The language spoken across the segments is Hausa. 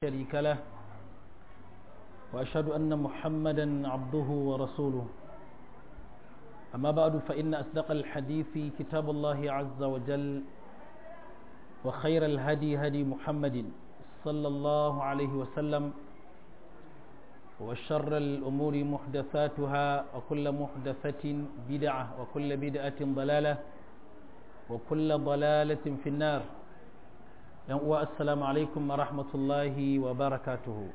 شريك له وأشهد أن محمدا عبده ورسوله أما بعد فإن أصدق الحديث كتاب الله عز وجل وخير الهدي هدي محمد صلى الله عليه وسلم وشر الأمور محدثاتها وكل محدثة بدعة وكل بدعة ضلالة وكل ضلالة في النار uwa assalamu alaikum wa rahmatullahi wa barakatuhu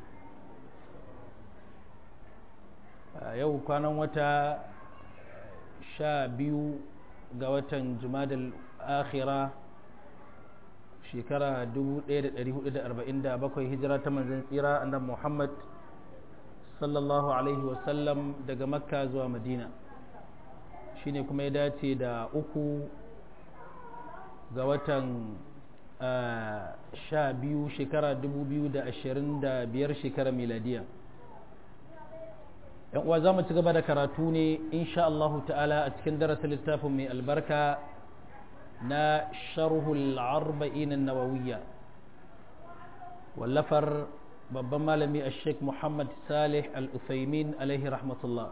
yau kwanan wata sha biyu ga watan jumadal akhira shekara 1447 hijira ta manzan tsira annan muhammad sallallahu alaihi wasallam daga makka zuwa madina shine kuma ya dace da uku ga watan sha biyu shekara dubu biyu da ashirin da biyar shekara miladiya yan uwa za mu ci gaba da karatu ne insha Allahu ta'ala a cikin darasin littafin mai albarka na sharhul arba'in nawawiyya wallafar babban malami a sheikh muhammad salih al-uthaymin alaihi rahmatullah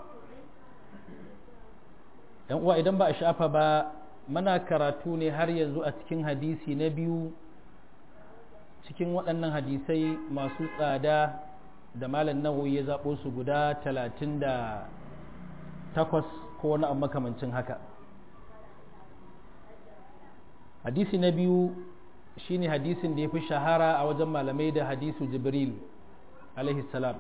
yan uwa idan ba a shafa ba mana karatu ne har yanzu a cikin hadisi na biyu cikin waɗannan hadisai masu tsada da malam nawawi ya zaɓo su guda talatin da takwas ko wani abu makamancin haka hadisi na biyu shine hadisin da ya fi shahara a wajen malamai da hadisu jibril salam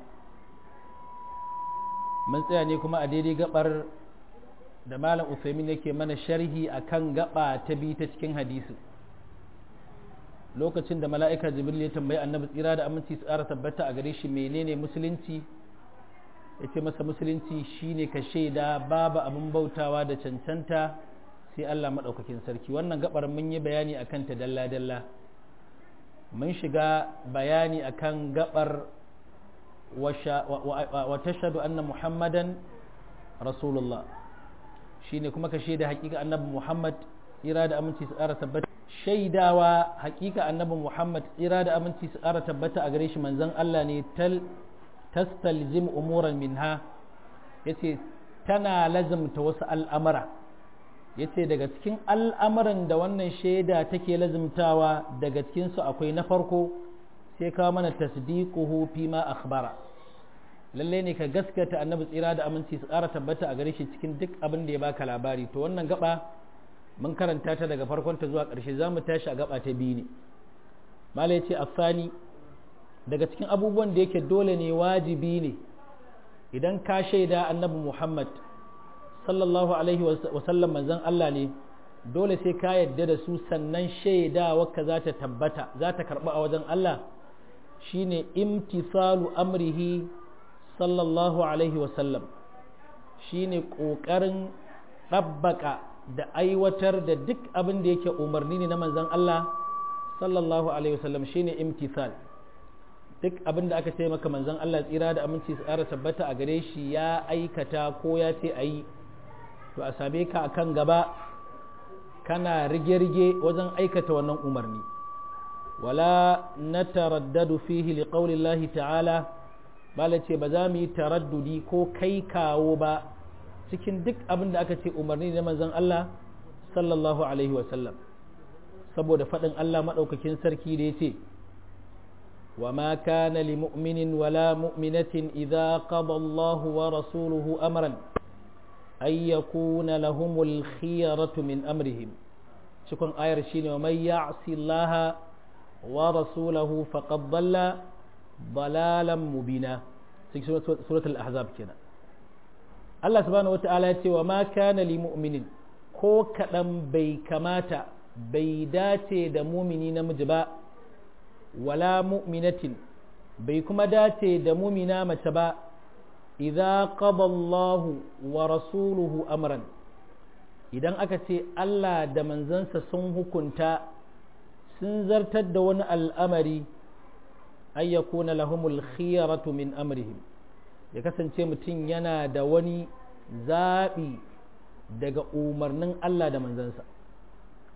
mun tsaya ne kuma a daidai gabar da malam Uthaymin yake mana sharhi akan gaba ta bi ta cikin hadisi lokacin da mala'ika jibril ya tambayi annabi tsira da aminci su ƙara tabbata a gare shi menene musulunci ya ce masa musulunci shine ka shaida babu abin bautawa da cancanta sai Allah maɗaukakin sarki wannan gabar mun yi bayani akan ta dalla-dalla mun shiga bayani akan gabar wa tashhadu anna muhammadan rasulullah shine kuma ka shaida hakika annabi Muhammad tsira da aminci su ƙara tabbata shaidawa hakika annabi Muhammad tsira da aminci su ƙara tabbata a gare shi manzon Allah ne tal tastaljim umuran minha yace tana lazimta wasu al'amara yace daga cikin al'amuran da wannan shaida take lazimtawa daga cikin su akwai na farko sai kawo mana tasdiquhu fi ma akhbara lalle ne ka gaskata annabi tsira da aminci su ƙara tabbata a gare shi cikin duk abin da ya baka labari to wannan gaba mun karanta ta daga farkon ta zuwa ƙarshe za mu tashi a gaba ta biyu ne malai ce afani daga cikin abubuwan da yake dole ne wajibi ne idan ka shaida annabi muhammad sallallahu alaihi wasallam manzon allah ne dole sai ka yadda da su sannan shaidawa ka za ta tabbata za ta karɓa a wajen allah shine imtisalu amrihi sallallahu alaihi wasallam shi ne ƙoƙarin ɗabbaka da aiwatar da duk abin da yake umarni ne na manzan Allah sallallahu alaihi wasallam shi ne imtisal duk abin da aka ce maka manzan Allah tsira da aminci su ƙara tabbata a gare shi ya aikata ko ya ce a yi to a same ka a kan gaba kana rige-rige wajen aikata wannan umarni wala na taraddadu fihi liqaulillahi ta'ala bala ce ba za mu yi taraddudi ko kai kawo ba cikin duk abin da aka ce umarni na manzon Allah sallallahu alaihi wasallam saboda faɗin Allah maɗaukakin sarki da ya ce wa ma kana li mu'minin wala mu'minatin idza qada Allah wa rasuluhu amran ay yakuna lahumul khiyaratu min amrihim cikin ayar shine wa may ya'si Allah wa rasulahu faqad dalla ضلالا مبينا cikin suratul ahzab kenan Allah subhanahu wata'ala ya ce wa ma kana li mu'minin ko kadan bai kamata bai dace da mumini namiji ba wala mu'minatin bai kuma dace da mumina mace ba idza qada Allahu wa rasuluhu amran idan aka ce Allah da manzansa sun hukunta sun zartar da wani al'amari an ya kuna lahumul khiyaratu min amrihim ya kasance mutum yana da wani zaɓi daga umarnin Allah da manzansa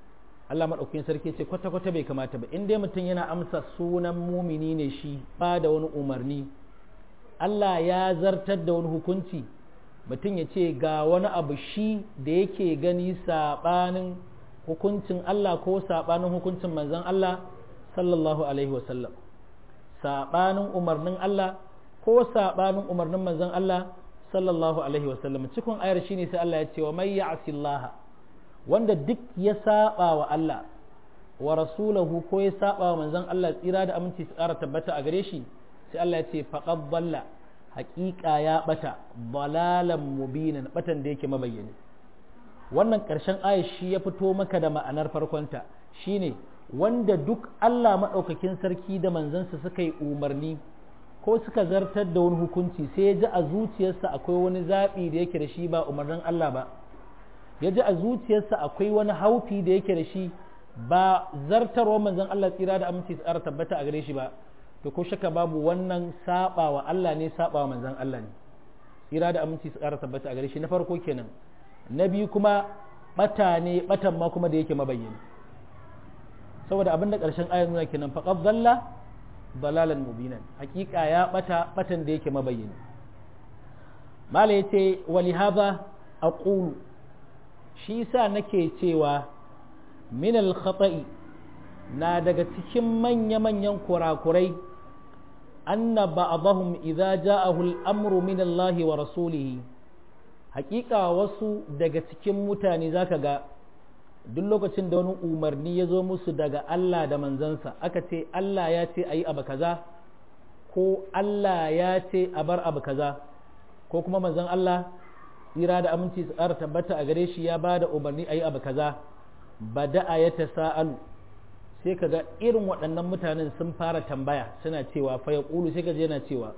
Allah maɗaukakin sarki ce kwata-kwata bai kamata ba in dai mutum yana amsa sunan mumini ne shi ba da wani umarni Allah ya zartar da wani hukunci mutum ya ce ga wani abu shi da yake gani saɓanin hukuncin Allah ko saɓanin hukuncin manzon Allah sallallahu alaihi wasallam saɓanin umarnin Allah ko saɓanin umarnin manzon Allah sallallahu alaihi wasallam cikin ayar shine sai Allah ya ce wa may ya'si Allah wanda duk ya saba wa Allah wa rasulahu ko ya saba wa manzon Allah tsira da aminci su ƙara tabbata a gare shi sai Allah ya ce faqad dalla haƙiƙa ya bata balalan mubinan batan da yake mabayyani wannan ƙarshen ayar shi ya fito maka da ma'anar farkonta shine wanda duk Allah maɗaukakin sarki da manzansa suka yi umarni ko suka zartar da wani hukunci sai ya ji a zuciyarsa akwai wani zaɓi da yake da shi ba umarnin Allah ba ya ji a zuciyarsa akwai wani haufi da yake da shi ba zartarwa manzon Allah tsira da aminci tsara tabbata a gare shi ba to ko shaka babu wannan saba wa Allah ne saba wa manzon Allah ne tsira da aminci tsara tabbata a gare shi na farko kenan na biyu kuma bata ne batan ma kuma da yake mabayyani saboda abin da ƙarshen ayar nuna kenan faqad dhalla dalalan mubinan hakika ya bata batan da yake mabayyani mala yace wali hadha aqulu shi sa nake cewa min al khata'i na daga cikin manya-manyan kurakurai anna ba'dahum idza ja'ahu al-amru min Allah wa rasulihi hakika wasu daga cikin mutane zaka ga duk lokacin da wani umarni ya zo musu daga Allah da manzansa aka ce Allah ya ce a yi abu kaza ko Allah ya ce a bar abu kaza ko kuma manzan Allah tsira da aminci su ƙara tabbata a gare shi ya ba da umarni a yi abu kaza ba da'a ya ta sa'alu sai ka ga irin waɗannan mutanen sun fara tambaya suna cewa fa ya ƙulu sai ka je yana cewa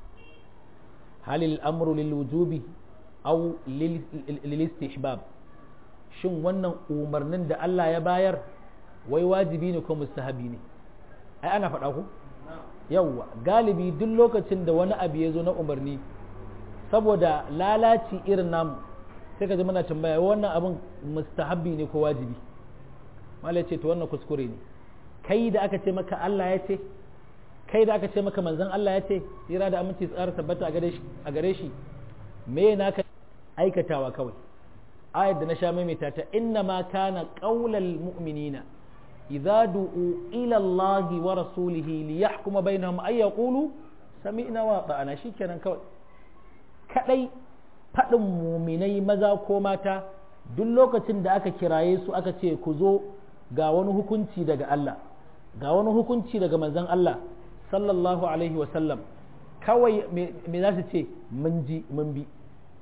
halil amru lil wujubi aw lil istihbab shin wannan umarnin da Allah ya bayar wai wajibi ne ko mustahabi ne ai ana faɗa ku yawwa galibi duk lokacin da wani abu ya zo na umarni saboda lalaci irin namu sai ka ji muna tambaya wannan abin mustahabi ne ko wajibi malai ce to wannan kuskure ne kai da aka ce maka Allah ya ce kai da aka ce maka manzon Allah ya ce tsira da aminci tsara tabbata a gare shi me naka aikatawa kawai ayat da na sha maimaita ta inna ma kana qaulal mu'minina idza du'u ila Allah wa rasulihi li yahkuma bainahum ay yaqulu sami'na wa ata'na shikenan kawai kadai fadin muminai maza ko mata duk lokacin da aka kiraye su aka ce ku zo ga wani hukunci daga Allah ga wani hukunci daga manzon Allah sallallahu alaihi wa sallam kawai me za su ce mun ji mun bi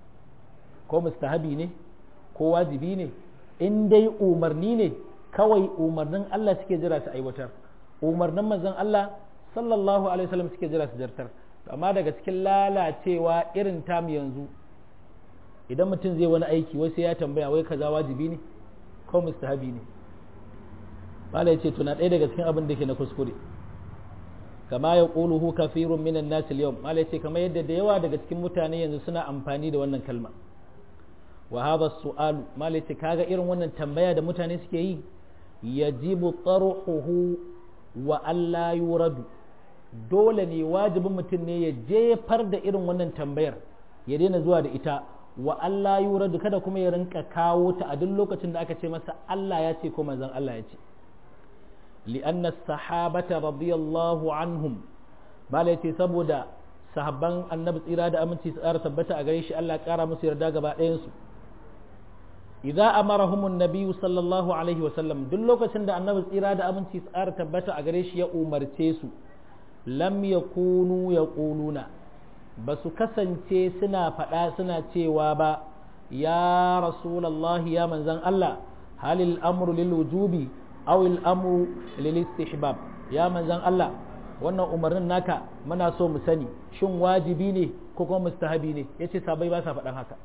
ko mustahabi ne ko wajibi ne in dai umarni ne kawai umarnin Allah suke jira su aiwatar umarnin manzon Allah sallallahu alaihi wasallam suke jira su jartar amma daga cikin lalacewa irin tam yanzu idan mutum zai wani aiki wai sai ya tambaya wai kaza wajibi ne ko mustahabi ne bala yace tuna ɗaya daga cikin abin da ke na kuskure kama ya quluhu kafirun minan nas al-yawm mala yace kamar yadda da yawa daga cikin mutane yanzu suna amfani da wannan kalma wa hadha su'al malice kaga irin wannan tambaya da mutane suke yi yajibu tarhuhu wa alla yuradu dole ne wajibin mutum ne ya jefar da irin wannan tambayar ya daina zuwa da ita wa alla yuradu kada kuma ya rinka kawo ta a duk lokacin da aka ce masa Allah ya ce ko manzon Allah ya ce li'anna as-sahabata radiyallahu anhum malice saboda sahabban annabi tsira da aminci su ƙara tabbata a gare shi Allah ya ƙara musu yarda gaba ɗayan su idza amarahum an-nabiy sallallahu alaihi wa sallam duk lokacin da annabi tsira da aminci tsara tabbata a gare shi ya umarce su lam yakunu yaquluna ba su kasance suna faɗa suna cewa ba ya rasulullahi ya manzan Allah halil amru lil wujubi aw al amru lil istihbab ya manzan Allah wannan umarnin naka muna so mu sani shin wajibi ne ko kuma mustahabi ne yace sabai ba sa faɗan haka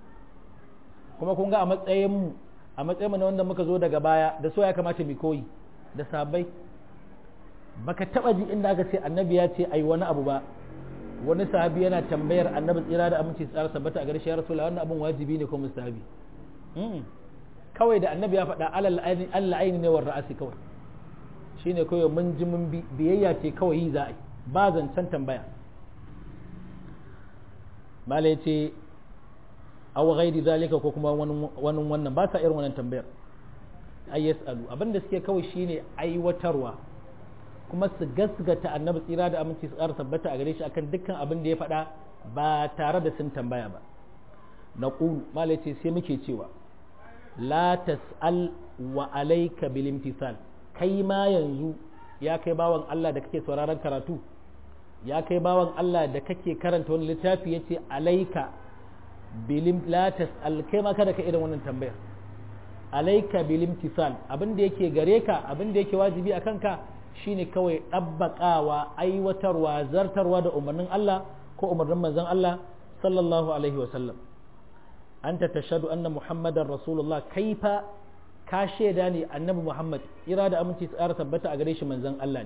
kuma kun ga a matsayin mu a matsayin mu na wanda muka zo daga baya da so ya kamata mu koyi da sabai baka taba ji inda aka ce annabi ya ce ai wani abu ba wani sahabi yana tambayar annabi tsira da aminci tsara sabbata a garshe ya rasulullah wannan abun wajibi ne ko mustahabi kawai da annabi ya faɗa Allah aini ne war ra'asi kawai shine kawai mun ji mun biyayya ce kawai yi za a yi ba zancen tambaya mala ya ce aw ghairi zalika ko kuma wani wannan ba sa irin wannan tambayar ay yasalu abinda suke kawai shine aiwatarwa kuma su gasgata annabi tsira da aminci su ƙara tabbata a gare shi akan dukkan abin da ya faɗa ba tare da sun tambaya ba na ƙulu mala ce sai muke cewa la tas'al wa alayka bil imtithal kai ma yanzu ya kai bawan Allah da kake sauraron karatu ya kai bawan Allah da kake karanta wani littafi yace alayka bilim la tas'al kai ma kada ka irin wannan tambayar alayka bil imtithal abin da yake gare ka abin da yake wajibi akan ka shine kawai ɗabbaƙawa aiwatarwa zartarwa da umarnin Allah ko umarnin manzon Allah sallallahu alaihi wa sallam anta tashhadu anna muhammadar rasulullah kaifa ka shaida ne annabi muhammad ira da aminci tsara tabbata a gare shi manzon Allah ne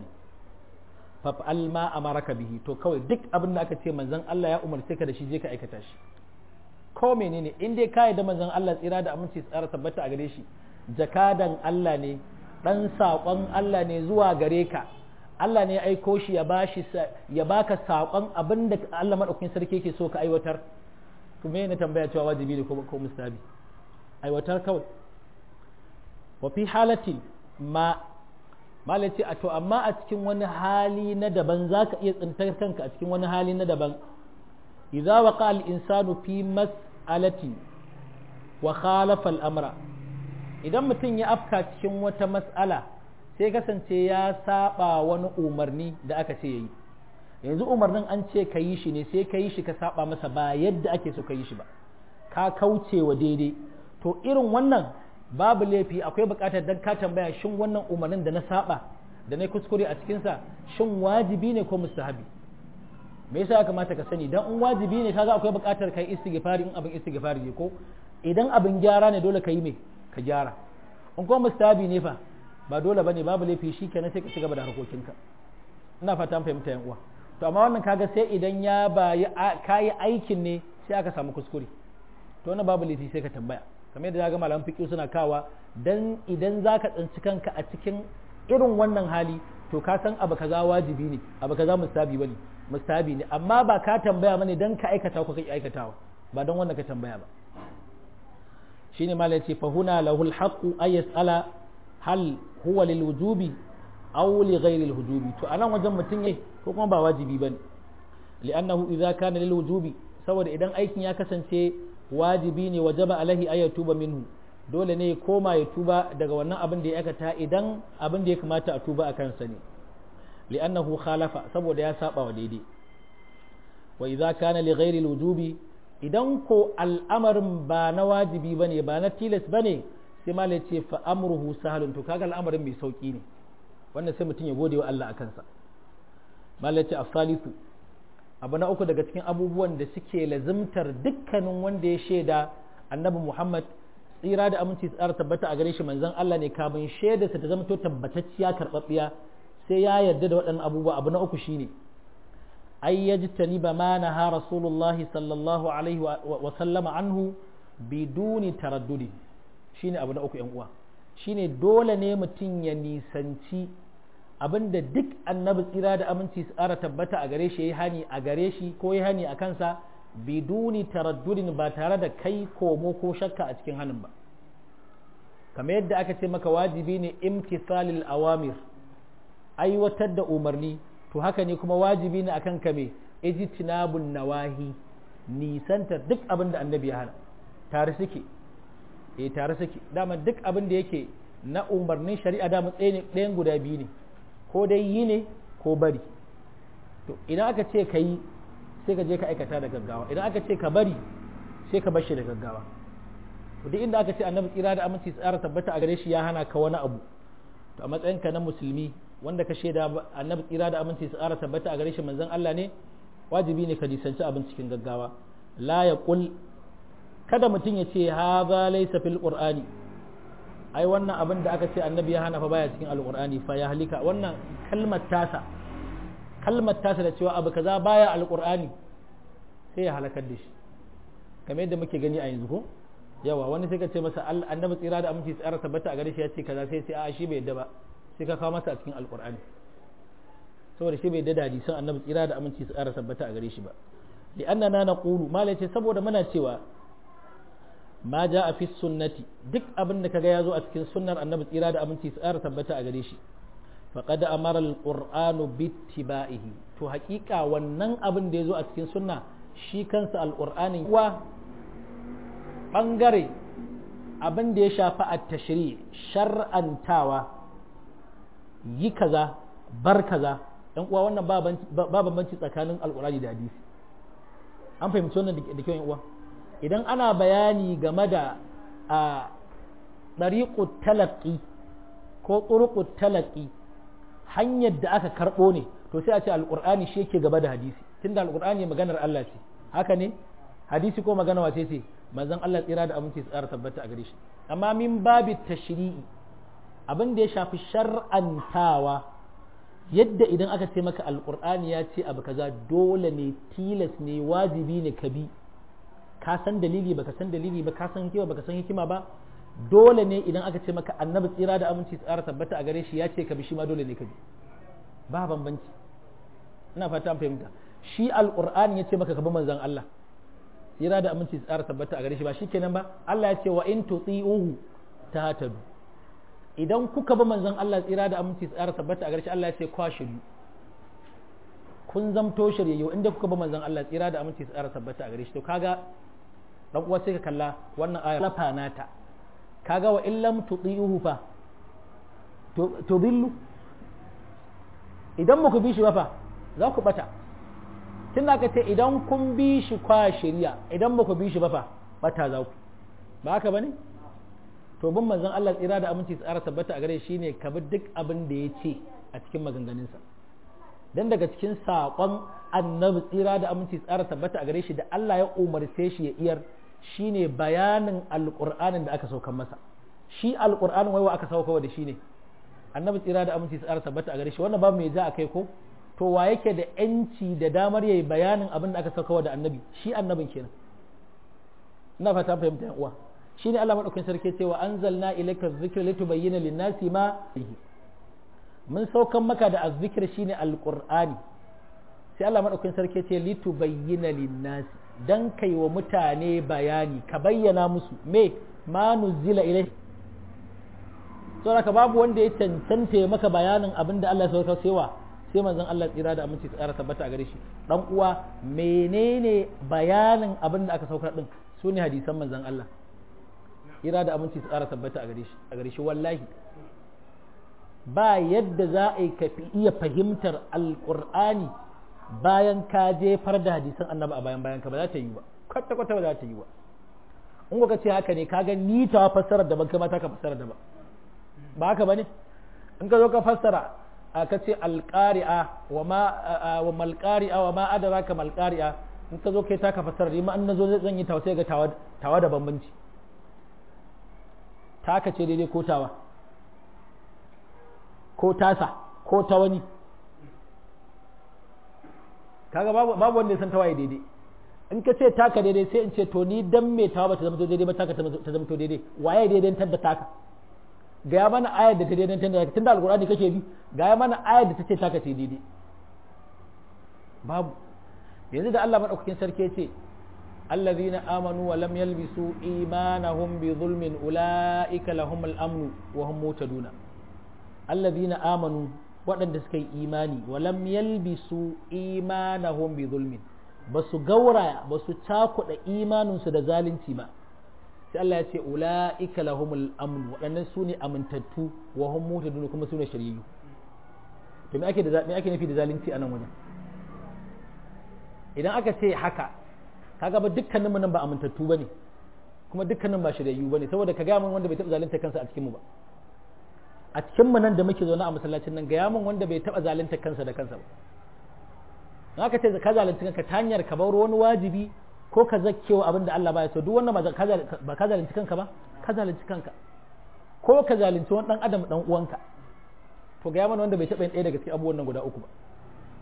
fa'al ma amaraka bihi to kawai duk abin da aka ce manzon Allah ya umarce ka da shi je ka aikata shi ko menene in dai ka da manzon Allah tsira da aminci tsara tabbata a gare shi jakadan Allah ne dan saƙon Allah ne zuwa gare ka Allah ne ya aiko shi ya bashi ya baka saƙon abin da Allah madaukakin sarki yake so ka aiwatar to me ne tambaya cewa wajibi ne ko ko mustabi aiwatar kawai wa fi halati ma malaci a to amma a cikin wani hali na daban zaka iya tsintar kanka a cikin wani hali na daban idza waqa al insanu fi mas'alati wa khalafa al amra idan mutum ya afka cikin wata mas'ala sai kasance ya saba wani umarni da aka ce yayi yanzu umarnin an ce ka yi shi ne sai ka yi shi ka saba masa ba yadda ake so ka yi shi ba ka kauce wa daidai to irin wannan babu laifi akwai bukatar dan ka tambaya shin wannan umarnin da na saba da na kuskure a cikinsa shin wajibi ne ko mustahabi me yasa ya kamata ka sani dan in wajibi ne kaga akwai bukatar kai istighfari in abin istighfari ne ko idan abin gyara ne dole ka yi me ka gyara in kuma mustahabi ne fa ba dole bane babu laifi shikenan sai ka ci gaba da harkokinka ina fata an fahimta yan uwa to amma wannan kaga sai idan ya bayi kayi aikin ne sai aka samu kuskure to wannan babu laifi sai ka tambaya kamar yadda ga malaman fiqh suna kawa dan idan zaka tsinci kanka a cikin irin wannan hali to ka san abu kaza wajibi ne abu kaza mustahabi bane mustahabi ne amma ba ka tambaya bane dan ka aikata ko kai aikatawa ba dan wannan ka tambaya ba shine malai ce fa huna lahul haqqu ay yas'ala hal huwa lil wujubi aw li ghayri al wujubi to anan wajen mutun yayi ko kuma ba wajibi bane li'annahu idza kana lil wujubi saboda idan aikin ya kasance wajibi ne wajaba alaihi ay tuba minhu dole ne ya koma ya tuba daga wannan abin da ya aikata idan abin da ya kamata a tuba a kansa ne li'annahu khalafa saboda ya saba wa daidai wa idza kana li ghairi al wujubi idan ko al'amarin ba na wajibi ba ne ba na tilas ba ne sai malai ce fa amruhu sahalun to kaga al'amarin mai sauki ne wannan sai mutum ya gode wa Allah a kansa malai ce asalisu abu na uku daga cikin abubuwan da suke lazimtar dukkanin wanda ya shaida annabi Muhammad tsira da aminci tsara tabbata a gare shi manzon Allah ne kamun shaida ta zama to tabbatacciya karɓaɓɓiya sai ya yarda da waɗannan abubuwa abu na uku shine أي يجتنب ما نهى رسول الله صلى الله عليه وسلم عنه بدون تردد shine abu na uku yan uwa shine dole ne mutum ya nisanci abinda duk annabi tsira da aminci su ƙara tabbata a gare shi ya hani a gare shi ko ya hani a kansa biduni taraddudin ba tare da kai komo ko shakka a cikin hanin ba kamar yadda aka ce maka wajibi ne imtisalil awamir aiwatar da umarni to haka ne kuma wajibi ne akan kame ijtinabun nawahi nisantar duk abin da annabi ya hana tare suke eh tare suke dama duk abin da yake na umarnin shari'a dama ɗayan guda biyu ne ko dai yi ne ko bari to idan aka ce ka yi sai ka je ka aikata da gaggawa idan aka ce ka bari sai ka bashi da gaggawa to duk inda aka ce annabi tsira da aminci tsara tabbata a gare shi ya hana ka wani abu to a matsayinka na musulmi wanda ka shaida annabi tsira da aminci su ƙara tabbata a gare shi manzon Allah ne wajibi ne ka nisanci abin cikin gaggawa la ya kul kada mutum ya ce haza laysa fil qur'ani ai wannan abin da aka ce annabi ya hana fa baya cikin alqur'ani fa ya halika wannan kalmar tasa kalmar tasa da cewa abu kaza baya alqur'ani sai ya halakar da shi kamar yadda muke gani a yanzu ko yawa wani sai ka ce masa annabi tsira da aminci tsara tabbata a gare shi ya ce kaza sai sai a shi bai yadda ba sai ka kawo masa a cikin alqur'ani saboda shi bai yadda da hadisan annabi tsira da aminci tsara tabbata a gare shi ba li'annana naqulu mala ce saboda muna cewa ma ja a fi sunnati duk abin da kaga ya zo a cikin sunnar annabi tsira da aminci tsara tabbata a gare shi faqad amara alqur'anu bittiba'ihi to haƙiƙa wannan abin da ya zo a cikin sunna shi kansa alqur'anin wa bangare abin da ya shafi at-tashri shar'antawa yi kaza bar kaza dan uwa wannan ba bambanci tsakanin alqur'ani da hadisi an fahimci wannan da kyau uwa idan ana bayani game da a ɗariƙut talaƙi ko ƙurƙut talaƙi hanyar da aka karɓo ne to sai a ce alƙur'ani shi yake gaba da hadisi tunda alƙur'ani maganar Allah ce haka ne hadisi ko magana wace ce manzon Allah tsira da aminci tsara tabbata a gare shi amma min babi tashri'i abin da ya shafi shar'antawa yadda idan aka ce maka alƙur'ani ya ce abu kaza dole ne tilas ne wajibi ne ka bi ka san dalili baka san dalili ba ka san hikima baka san hikima ba dole ne idan aka ce maka annabi tsira da aminci tsara tabbata a gare shi ya ce ka bi shi ma dole ne ka bi ba bambanci ina fata an fahimta shi alqur'ani ya ce maka ka bi manzon Allah tsira da aminci tsara tabbata a gare shi ba shikenan ba Allah ya ce wa in tuti'uhu tahtadu idan kuka bi manzon Allah tsira da aminci tsara tabbata a gare shi Allah ya ce kwashidu kun zamto shiryayyo inda kuka bi manzon Allah tsira da aminci tsara tabbata a gare shi to kaga dan uwa sai ka kalla wannan aya lafa nata kaga wa illam tudihu fa to billu idan muku bi shi ba fa za ku bata tun ka ce idan kun bi shi kwa shari'a idan muku bi shi ba fa bata za ku ba haka bane to bin manzon Allah tsira da aminci tsara tabbata a gare shi ne ka bi duk abin da ya ce a cikin maganganunsa dan daga cikin saƙon annabi tsira da aminci tsara tabbata a gare shi da Allah ya umarce shi ya iyar shine bayanin alƙur'anin da aka saukan masa shi alƙur'anin waiwa aka sauka da shi ne annabi tsira da aminci tsara tabbata a gare shi wannan babu mai ja a kai ko to wa yake da yanci da damar yayi bayanin abin da aka sauka da annabi shi annabin kenan ina fata fahimta yan uwa shine Allah madaukakin sarki cewa anzalna ilayka dhikra litubayyana lin-nasi ma mun saukan maka da azzikir shine alqur'ani sai Allah madaukakin sarki ce litubayyana lin-nasi dan kai wa mutane bayani ka bayyana musu me ma nuzila ilai saboda babu wanda ya cancanta ya maka bayanin abin da Allah ya sauka sewa sai manzon Allah tsira da aminci tsara tabbata a gare shi dan uwa menene bayanin abin da aka saukar din su ne hadisan manzon Allah tsira da aminci tsara tabbata a gare shi a gare shi wallahi ba yadda za a yi ka iya fahimtar alqur'ani bayan ka jefar da hadisan annabi a bayan bayan ka ba za ta yi ba kwata kwata ba za ta yi ba in ka ce haka ne ka ga ni ta fassarar da ban kai mata ka fassarar da ba ba haka bane in ka zo ka fassara ka ce alqari'a wa ma wa malqari'a wa ma adraka malqari'a in ka zo kai ta ka fassara ni ma an nazo zan yi tawa sai ga tawa tawa da bambanci taka ce daidai ko tawa ko tasa ko ta wani kaga babu babu wanda ya san tawaye daidai in ka ce taka daidai sai in ce to ni dan me tawa ba ta zama daidai ba taka ta zama daidai waye daidai da taka gaya mana ayar da ta daidai tunda tunda alqur'ani kake bi gaya mana ayar da ta ce taka ce daidai babu yanzu da Allah madaukakin sarki ya ce allazina amanu wa lam yalbisu imanahum bi zulmin ulaika lahumul amnu wa hum mutaduna allazina amanu waɗanda suka yi imani wa lam yalbisu imanahum bi zulmin ba su gauraya ba su cakuɗa imaninsu da zalunci ba sai Allah ya ce ula'ika lahumul amn waɗannan su ne amintattu wa hum mutadun kuma su ne shari'u to me ake da me ake nufi da zalunci a nan wajen idan aka ce haka kaga ba dukkanin mu nan ba amintattu bane kuma dukkanin ba shari'u bane saboda ka ga mun wanda bai taɓa zalunta kansa a cikin mu ba a cikin mu nan da muke zaune a masallacin nan ga mun wanda bai taɓa zalunta kansa da kansa ba haka ce ka zalunci kanka ta hanyar ka bar wani wajibi ko ka zakkewa abin da Allah baya so duk wannan ba ka zalunci kanka ba ka zalunci kanka ko ka zalunci wani dan adam dan uwanka to ga mana wanda bai taɓa yin ɗaya daga cikin abubuwan nan guda uku ba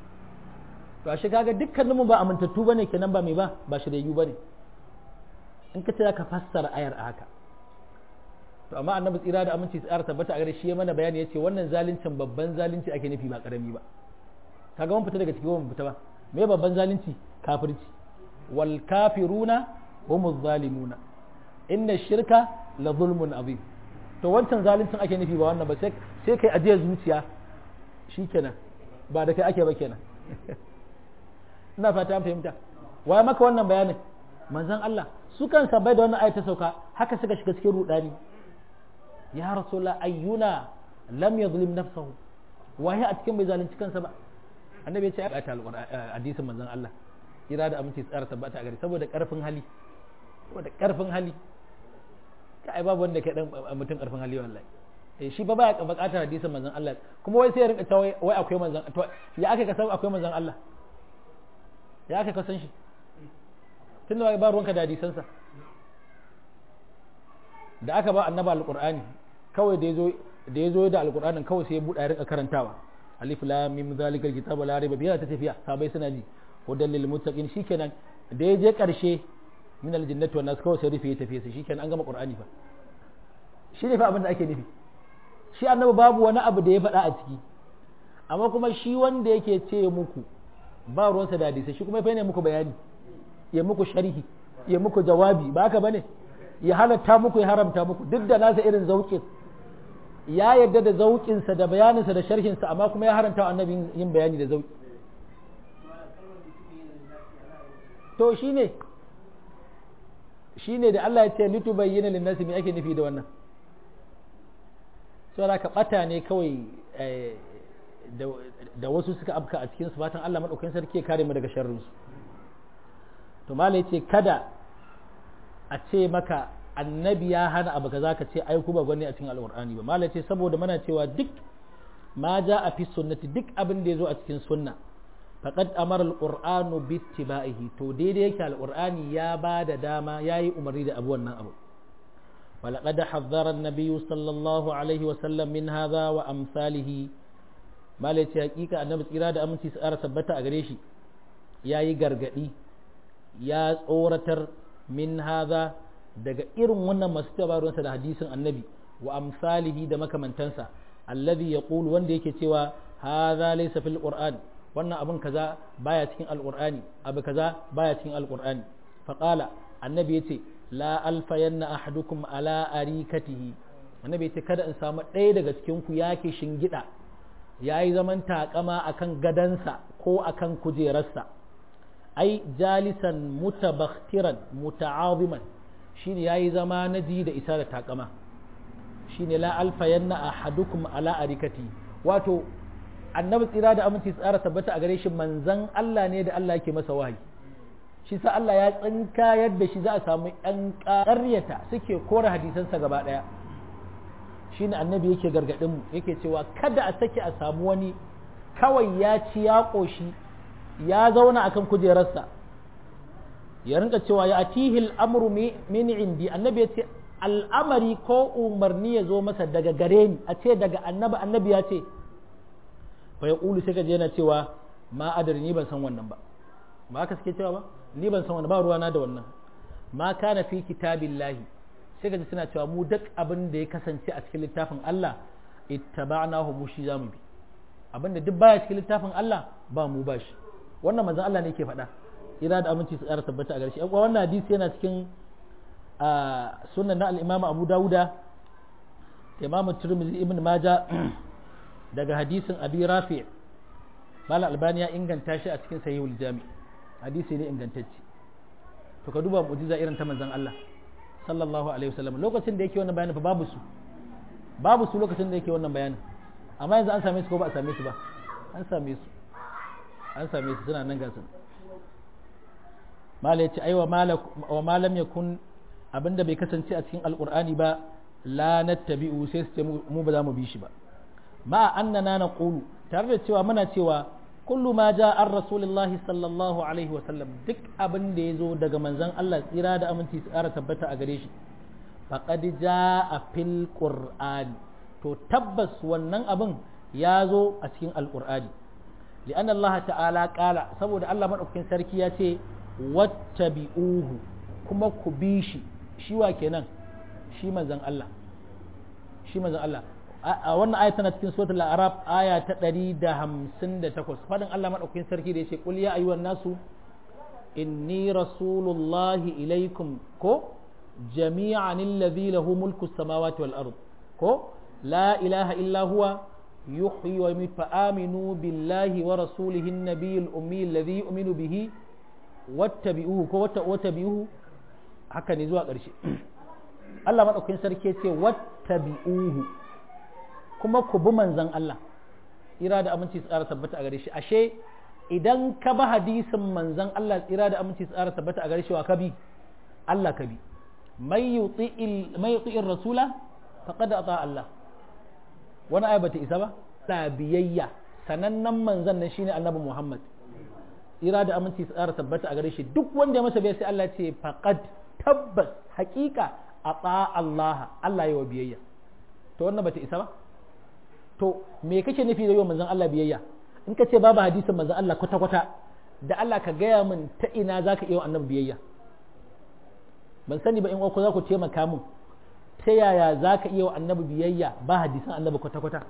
to ashe kaga dukkanin mu ba amintattu bane kenan ba me ba ba shiryayyu bane in ka ce ka fassara ayar a haka to amma annabi tsira da aminci tsara tabbata a gare shi ya mana bayani yace wannan zaluncin babban zalunci ake nufi ba karami ba kaga mun fita daga ciki mun fita ba me babban zalunci kafirci wal kafiruna humuz zalimuna inna shirka la zulmun azim to wancan zaluncin ake nufi ba wannan ba sai sai kai ajiyar zuciya shikenan ba da kai ake ba kenan ina fata an fahimta waye maka wannan bayanin manzon Allah su kansa bai da wannan ayata sauka haka suka shiga cikin rudani ya rasulullah ayyuna lam yadhlim nafsahu waye a cikin bai zalunci kansa ba annabi ya ce ayata alqur'ani hadisin manzon Allah kira da aminci tsara tabbata a gari saboda karfin hali saboda karfin hali kai babu wanda kai dan mutum karfin hali wallahi eh shi ba baya bukatar hadisin manzon Allah kuma wai sai ya rinka cewa wai akwai manzon to ya aka ka san akwai manzon Allah ya aka ka san shi tunda ba ruwanka da hadisansa da aka ba annaba alqur'ani kawai da yazo da yazo da alqur'anin kawai sai ya buɗa ya rinka karantawa alif lam mim zalikal kitabu la raiba fihi ta tafiya sabai suna ji hudan lil muttaqin shikenan da ya je karshe min aljannati wan nas kawai sai rufe ya tafi sai shikenan an gama qur'ani fa shi ne fa abin da ake nufi shi annabi babu wani abu da ya faɗa a ciki amma kuma shi wanda yake ce muku ba ruwansa da hadisi shi kuma fa ne muku bayani ya muku sharhi ya muku jawabi ba haka bane ya halatta muku ya haramta muku duk da nasa irin zauƙin ya yarda da zauƙinsa da bayaninsa da sharhinsa amma kuma ya haranta wa annabi yin bayani da zauƙi to shine shine da Allah ya ce litu bayyana linnasi me ake nufi da wannan saboda ka bata ne kawai da wasu suka afka a cikin su fatan Allah madaukakin sarki ya kare mu daga sharrin su to malai ce kada a ce maka annabi ya hana abu kaza ka ce ai ku ba gwani a cikin alqur'ani ba malai ce saboda muna cewa duk ma ja a fi sunnati duk abin da ya zo a cikin sunna faqad amara alqur'anu bi ittiba'ihi to daidai yake alqur'ani ya ba da dama yayi umarni da abu wannan abu ولقد حذر النبي صلى الله عليه وسلم من هذا وأمثاله ما ليتي حقيقة النبي إرادة أمنتي سأرى ثبت أغريشي يا يغرغدي يا tsoratar min haza daga irin wannan masu tabarunsa da hadisin annabi wa amsalihi da makamantansa alladhi yaqulu wanda yake cewa hadha laysa fil qur'an wannan abun kaza baya cikin alqur'ani abu kaza baya cikin alqur'ani faqala annabi yace la alfayanna ahadukum ala arikatihi annabi yace kada in samu ɗaya daga cikin ku yake shingida yayi zaman takama akan gadansa ko akan kujerarsa ai jalisan mutabakhtiran muta'aziman shine yayi zama na ji da isa da takama shine la alfayanna ahadukum ala arikati wato annabi tsira da aminci tsara tabbata a gare shi manzan Allah ne da Allah yake masa wahayi shi sa Allah ya tsinka yadda shi za a samu ƴan ƙaryata suke kora hadisansa gaba ɗaya shine annabi yake gargaɗin mu yake cewa kada a sake a samu wani kawai ya ci ya ƙoshi ya zauna akan kujerarsa ya rinka cewa ya atihi al'amru min indi annabi ya ce al'amari ko umarni ya zo masa daga gare ni a ce daga annabi annabi ya ce fa ya ƙulu sai ka je yana cewa ma adari ni ban san wannan ba ba haka suke cewa ba ni ban san wannan ba ruwana da wannan ma kana fi kitabillahi sai ka ji suna cewa mu duk abin da ya kasance a cikin littafin Allah ittaba'nahu mu shi zamu bi abin da duk baya cikin littafin Allah ba mu ba shi wannan manzon Allah ne yake faɗa ira da aminci su ƙara tabbata a gare shi wannan hadisi yana cikin sunan na al-Imam Abu Dawuda da Imam Tirmidhi Ibn Majah daga hadisin Abi Rafi Malam Albani ya inganta shi a cikin Sahihul Jami hadisi ne ingantacce to ka duba mu'jiza irin ta manzon Allah sallallahu alaihi wasallam lokacin da yake wannan bayanin fa babu su babu su lokacin da yake wannan bayanin amma yanzu an same su ko ba a same su ba an same su an same su suna nan gasu mala yace ai wa malam yakun abinda bai kasance a cikin alqur'ani ba la nattabi'u sai su ce mu ba za mu bi shi ba ma annana naqulu tare da cewa muna cewa kullu ma ja an rasulullahi sallallahu alaihi wa sallam duk abin da ya zo daga manzon Allah tsira da aminci su ƙara tabbata a gare shi faqad jaa fil qur'ani to tabbas wannan abin ya zo a cikin alqur'ani li'anna Allah ta'ala qala saboda Allah madaukakin sarki ya ce wattabi'uhu kuma ku bi shi shi wa kenan shi manzon Allah shi manzon Allah a wannan aya tana cikin suratul arab aya ta 158 fadin Allah madaukakin sarki da yace qul ya ayyuhan nasu inni rasulullahi ilaikum ko jami'an alladhi lahu mulku samawati wal ard ko la ilaha illa huwa yuhyi wa yumiitu fa aminu billahi wa rasulihi an-nabiyil ummi alladhi yu'minu bihi wattabi'uhu ko wattabi'uhu haka ne zuwa ƙarshe Allah madaukakin sarki yace wattabi'uhu kuma ku bi manzon Allah ira da aminci su tsara tabbata a gare shi ashe idan ka ba hadisin manzon Allah tsira da aminci tsara tabbata a gare shi wa ka bi Allah ka bi mai yuti'ir rasula faqad ata Allah wani aya bata isa ba la biyayya sanannen manzon nan shine annabi Muhammad tsira da aminci tsara tabbata a gare shi duk wanda ya masa bai sai Allah ce faqad tabbas haƙiƙa ata Allah Allah ya wa biyayya to wannan bata isa ba to me kake nufi da yau manzon Allah biyayya in ka ce babu hadisin manzon Allah kwata-kwata da Allah ka gaya min ta ina za ka iya annabi biyayya ban sani ba in ko za ku taimaka min ta yaya za ka iya annabi biyayya ba hadisan annabi kwata-kwata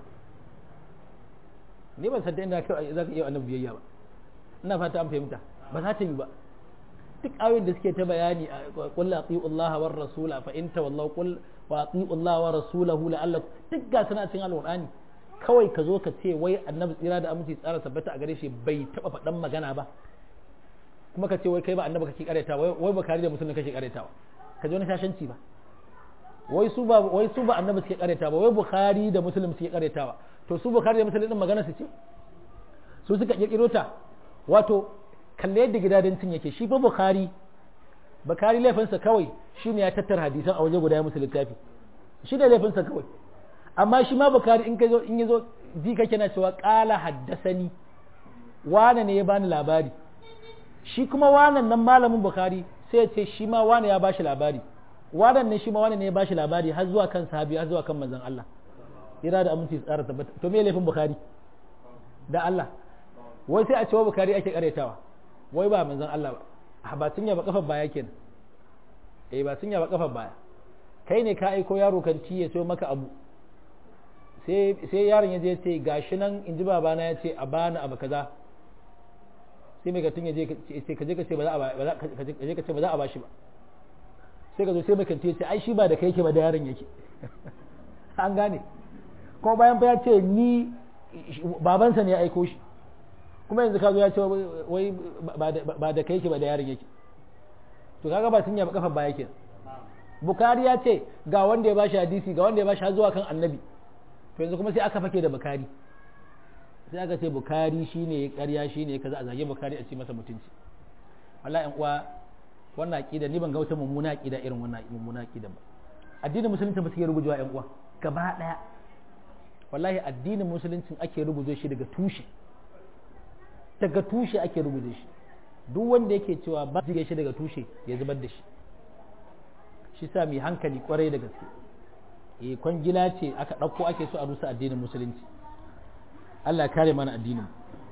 ni ban san ta inda za ka iya annabi biyayya ba ina fata an fahimta ba za ta yi ba duk ayoyin da suke ta bayani qul ati'u Allah war rasula fa in tawallaw qul wa ati'u Allah wa rasulahu la'allakum duk ga suna cikin alqur'ani kawai ka zo ka ce wai annabi tsira da aminci tsara tabbata a gare shi bai taba faɗan magana ba kuma ka ce wai kai ba annabi kake karetawa wai bakari da musulmi kake karetawa ka ji wani shashanci ba wai su ba wai su ba annabi suke karetawa ba wai bukhari da muslim suke karetawa to su bukhari da muslim din magana su ce su suka kirkiro ta wato kalle yadda gidadancin yake shi fa bukhari bukhari laifinsa kawai shine ya tattara hadisan a waje guda ya musu littafi shi da laifinsa kawai amma shi ma bukari in ka zo in yazo ji kake na cewa qala haddasani wane ne ya bani labari shi kuma wanan nan malamin bukari sai ya ce shi ma wane ya bashi labari wanan ne shi ma wane ne ya bashi labari har zuwa kan sahabi har zuwa kan manzon Allah ira da aminci tsara tabbata to me laifin bukari da Allah wai sai a cewa bukari ake karetawa wai ba manzon Allah ba ba tunya ba kafar baya kenan eh ba tunya ba kafar baya kai ne ka aiko yaro kan ci ya so maka abu sai yaron ya je ce gashi nan in ji babana ya ce a bani abu kaza sai mai gatun ya je ka je ka ce ba za a ba shi ba sai ka zo sai mai kanti ya ce ai shi ba da kai yake ba da yaron yake an gane kuma bayan fa ya ce ni babansa ne ya aiko shi kuma yanzu ka zo ya ce wai ba da kai yake ba da yaron yake to kaga ba sun yaba kafa ba yake bukari ya ce ga wanda ya bashi hadisi ga wanda ya bashi har zuwa kan annabi to yanzu kuma sai aka fake da bukari sai aka ce bukari shine ya karya shine ya kaza a zage bukari a ce masa mutunci wallahi uwa wannan aqida ni ban ga wata mummuna aqida irin wannan mummuna aqida ba addinin musulunci ba suke rubujewa ƴan uwa gaba daya wallahi addinin musuluncin ake rubuce shi daga tushe daga tushe ake rubuce shi duk wanda yake cewa ba zige shi daga tushe ya zubar da shi shi sa mai hankali kwarai da gaske e kwangila ce aka ɗauko ake so a rusa addinin musulunci Allah kare mana addinin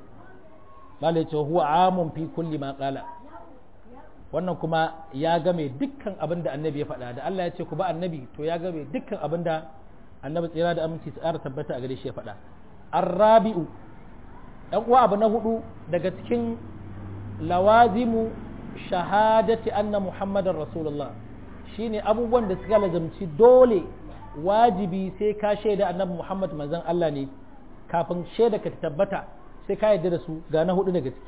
malai ce huwa amun fi kulli ma qala wannan kuma ya game dukkan abin da annabi ya faɗa da Allah ya ce ku ba annabi to ya game dukkan abin da annabi tsira da aminci tsara tabbata a gare shi ya faɗa arrabi'u dan uwa abu na hudu daga cikin lawazimu shahadati anna muhammadar rasulullah shine abubuwan da suka lazamci dole wajibi sai ka shaida annabi Muhammad manzon Allah ne kafin shaida ka tabbata sai ka yarda da su ga na hudu daga ciki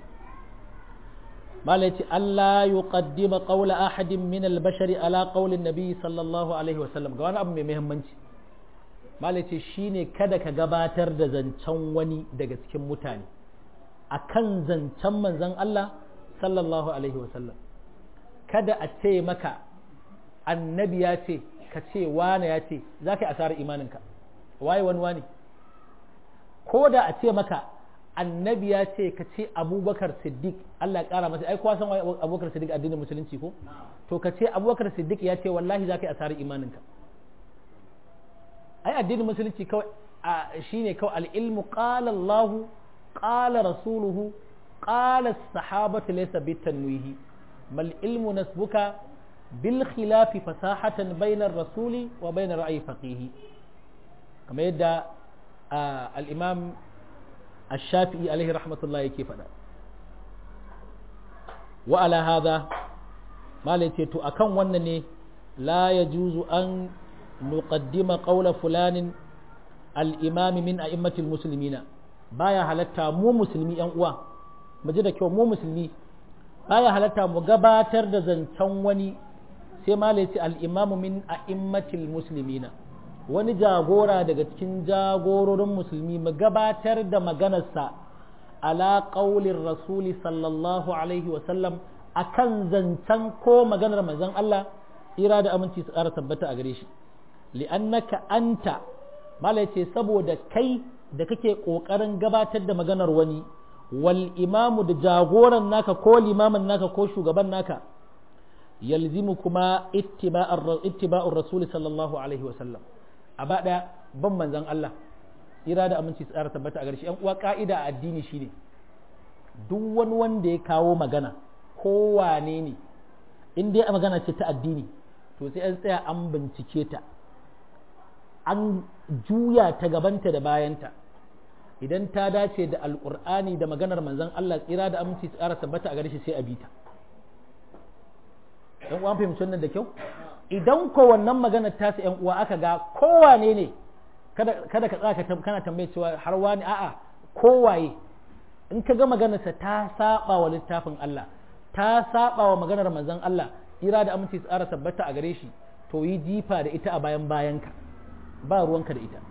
malai ce Allah yuqaddima qawla ahadin min al-bashari ala qawli nabi sallallahu alaihi wa sallam ga wani abu mai muhimmanci malai ce shine kada ka gabatar da zancen wani daga cikin mutane akan zancen manzon Allah sallallahu alaihi wa sallam kada a ce maka annabi ya ce ka ce wane ya ce za ka yi asarar imaninka waye wani wane ko da a ce maka annabi ya ce ka ce abubakar siddiq Allah ya kara masa ai kowa san abubakar siddiq addinin musulunci ko to ka ce abubakar siddiq ya ce wallahi za ka yi asarar imaninka ai addinin musulunci kawai shine kawai al-ilmu qala Allah qala rasuluhu qala as-sahabatu laysa bitanwihi mal ilmu nasbuka bil khilafi fasahatan bainar rasuli wa bainar ra'ayi faqihi kamar yadda al-imam ash-shafi'i alaihi rahmatullah yake faɗa wa ala hadha malai ce to akan wannan ne la yajuzu an nuqaddima qawla fulanin al-imami min a'immatil muslimina baya halatta mu musulmi yan uwa mu ji da kyau mu musulmi baya halatta mu gabatar da zancen wani sai malai ce al-imamu min a'immatil muslimina wani jagora daga cikin jagororin musulmi mu gabatar da maganarsa ala qaulin rasuli sallallahu alaihi wa sallam akan zancen ko maganar manzon Allah ira da aminci su ƙara tabbata a gare shi li'annaka anta malai ce saboda kai da kake ƙoƙarin gabatar da maganar wani wal imamu da jagoran naka ko limamin naka ko shugaban naka yalzimu kuma ittiba'ur rasul sallallahu alaihi wasallam a ba ɗaya ban manzan Allah ira da aminci tsara tabbata a garshe yan uwa ka'ida a addini shine duk wani wanda ya kawo magana ko wane ne in dai a magana ce ta addini to sai an tsaya an bincike ta an juya ta gabanta da bayanta idan ta dace da alkur'ani da maganar manzon Allah tsira da aminci tsara tabbata a gare shi sai a bita yan uwa fahimci wannan da kyau idan ko wannan maganar ta yan uwa aka ga kowane ne kada kada ka tsaka kana tambaye cewa har wani a'a kowaye in ka ga maganarsa ta saba wa littafin Allah ta saba wa maganar manzon Allah tsira da aminci tsara tabbata a gare shi to yi jifa da ita a bayan bayanka ba ruwanka da ita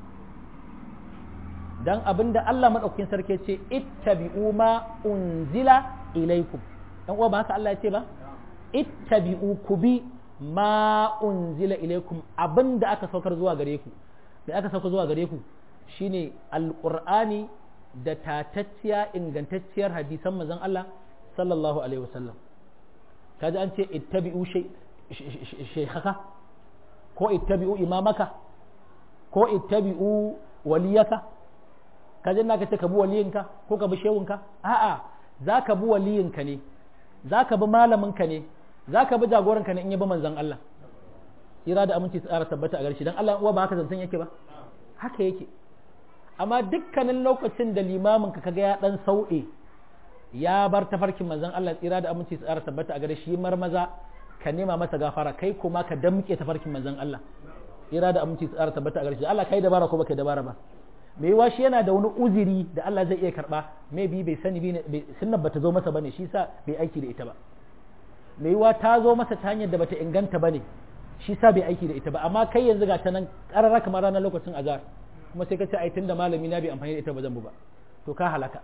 dan abinda Allah madaukakin sarki ce ittabi'u ma unzila ilaikum dan uwa ba haka Allah ya ce ba ittabi'u ku bi ma unzila ilaikum abinda aka saukar zuwa gare ku da aka saukar zuwa gare ku shine alqur'ani da tatacciya ingantacciyar hadisan manzon Allah sallallahu alaihi wasallam kaji an ce ittabi'u shaykhaka ko ittabi'u imamaka ko ittabi'u waliyaka ka je ka ce ka bi waliyinka ko ka bi shehunka a'a za ka bi waliyinka ne za ka bi malaminka ne za ka bi jagoranka ne in ya bi manzon Allah ira da aminci tsara tabbata a garshi dan Allah uwa ba haka zantan yake ba haka yake amma dukkanin lokacin da limamin ka kaga ya dan sauɗe ya bar tafarkin manzon Allah tsira da aminci tsara tabbata a gare shi marmaza ka nema masa gafara kai kuma ka damke tafarkin manzon Allah ira da aminci tsara tabbata a gare shi Allah kai dabara ko baka dabara ba me yiwa shi yana da wani uzuri da Allah zai iya karba me bi bai sani bi sunnan bata zo masa bane shi sa bai aiki da ita ba me yiwa ta zo masa ta hanyar da bata inganta bane shi sa bai aiki da ita ba amma kai yanzu ga ta nan karara kamar ranar lokacin azar kuma sai ka ce ai tunda malami na bai amfani da ita ba zan bu ba to ka halaka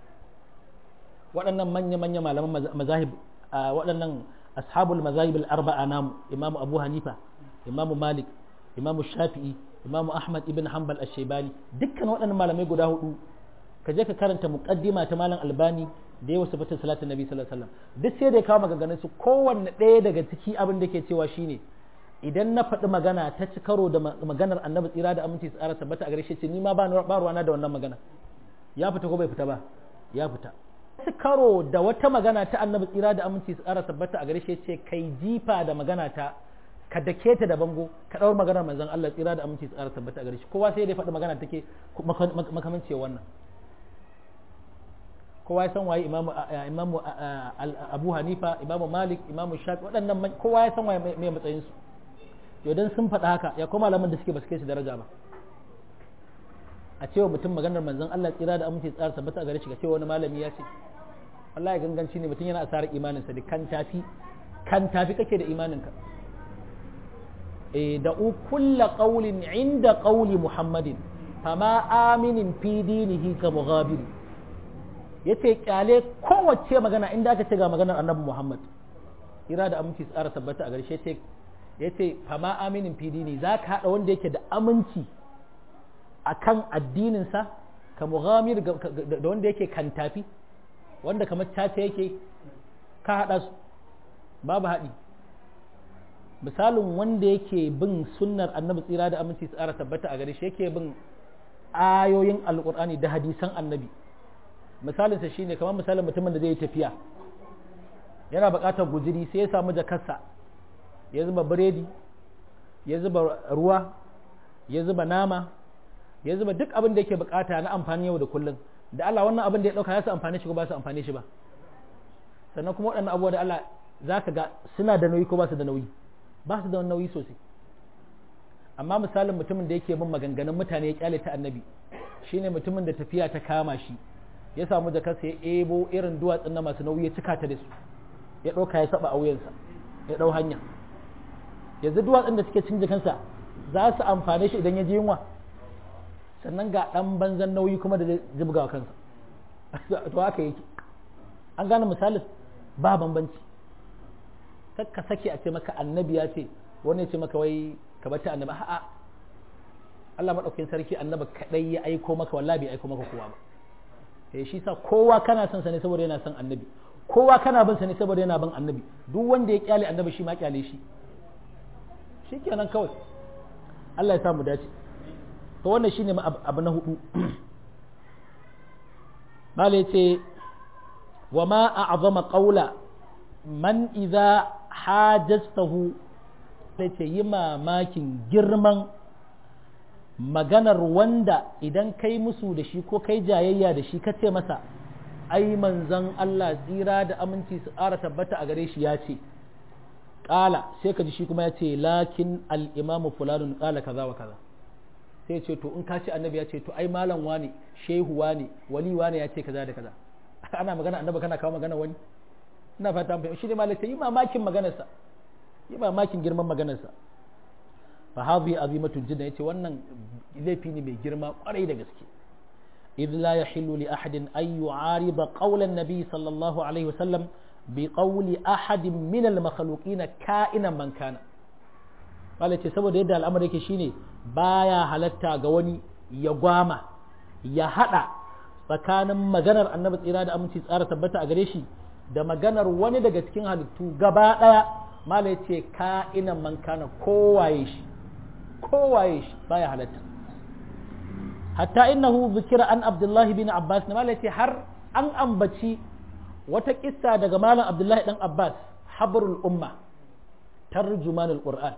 waɗannan manya-manya malaman mazahib waɗannan ashabul mazahib al-arba'a namu imamu abu hanifa imamu malik imamu shafi'i imamu ahmad ibn hanbal ash-shaybani dukkan waɗannan malamai guda hudu ka je ka karanta muqaddima ta malam albani da yawa sifatin salatin nabi sallallahu alaihi wasallam duk sai da ya kawo maganganun su kowanne ɗaya daga ciki abin da ke cewa shine idan na faɗi magana ta ci karo da maganar annabi tsira da aminci tsara tabbata a gare shi ce ni ma ba ruwana da wannan magana ya fita ko bai fita ba ya fita ci karo da wata magana ta annabi tsira da aminci tsara tabbata a gare shi ce kai jifa da magana ta ka dake ta da bango ka ɗaur maganar manzon Allah tsira da aminci tsara tabbata a gare shi kowa sai dai faɗi magana take makamanci wannan kowa ya san waye imamu imamu Abu Hanifa imamu Malik imamu Shafi waɗannan kowa ya san waye mai matsayin su to dan sun faɗa haka ya kuma malaman da suke ba su kai su daraja ba a cewa mutum maganar manzon Allah tsira da aminci tsara tabbata a gare shi ga cewa wani malami ya ce Allah ya ganganci ne mutum yana asarar imaninsa da kan tafi kan tafi kake da imaninka da kulla qaulin inda qauli muhammadin fama aminin fi dinihi ka mughabiri yace kyale kowace magana inda aka ce ga maganar annabi muhammad ira da aminci tsara tabbata a garshe yace yace fama aminin fi dini zaka hada wanda yake da aminci akan addininsa ka mughamir da wanda yake kan tafi wanda kamar caca yake ka hada su babu haɗi misalin wanda yake bin sunnar annabi tsira da aminci tsara tabbata a gare shi yake bin ayoyin alkur'ani da hadisan annabi misalinsa shine kamar misalin mutumin da zai yi tafiya yana buƙatar guziri sai ya samu jakarsa ya zuba biredi ya zuba ruwa ya zuba nama ya zuba duk abin da yake bukata na amfani yau da kullum da Allah wannan abin da ya dauka ya su amfani shi ko ba su amfani shi ba sannan kuma waɗannan abubuwa da Allah za ka ga suna da nauyi ko ba su da nauyi ba su da nauyi sosai amma misalin mutumin da yake bin maganganun mutane ya kyale ta annabi shine mutumin da tafiya ta kama shi ya samu jakarsa ya ebo irin duwatsun na masu nauyi ya cika ta da su ya ɗauka ya saba a wuyansa ya ɗau hanya yanzu duwatsun da suke cin jikansa za su amfane shi idan ya ji yunwa sannan ga ɗan banzan nauyi kuma da zai jibga kansa to haka yake an gane misalin ba bambanci ka sake a ce maka annabi ya ce wani ya ce maka wai ka bata annabi a'a Allah madaukakin sarki annabi kadai ya aiko maka wallahi bai aiko maka kowa ba eh shi sa kowa kana son sa ne saboda yana son annabi kowa kana bin sa ne saboda yana bin annabi duk wanda ya kyale annabi shi ma kyale shi shikenan kawai Allah ya samu dace to wannan shine abu na hudu mala yace wa ma a'zama qawla man idza hajastahu yace yi mamakin girman maganar wanda idan kai musu da shi ko kai jayayya da shi ka ce masa ai manzon Allah tsira da aminci su ƙara tabbata a gare shi ya ce ƙala sai ka ji shi kuma ya ce lakin al'imamu fulanun ƙala kaza wa kaza sai ce to in ka ce annabi ya ce to ai malam wane shehu wane wali wane ya ce kaza da kaza ana magana annabi kana kawo magana wani ina fata an fahimci shi ne malaka yi mamakin maganarsa yi mamakin girman maganarsa fa hadhi azimatul jidda yace wannan laifi ne mai girma kwarai da gaske idh la yahillu li ahadin an yu'arida qawla an-nabi sallallahu alaihi wasallam bi qawli ahadin min al-makhluqin ka'inan man kana wala ce saboda yadda al'amari yake shine baya halatta ga wani ya gwama ya hada tsakanin maganar annabi tsira da aminci tsara tabbata a gare shi da maganar wani daga cikin halittu gaba daya mala ce ka'inan man kana kowaye shi kowaye shi baya halatta hatta innahu zikira an abdullahi bin abbas ne mala ce har an ambaci wata kissa daga malam abdullahi dan abbas habrul umma tarjuman alquran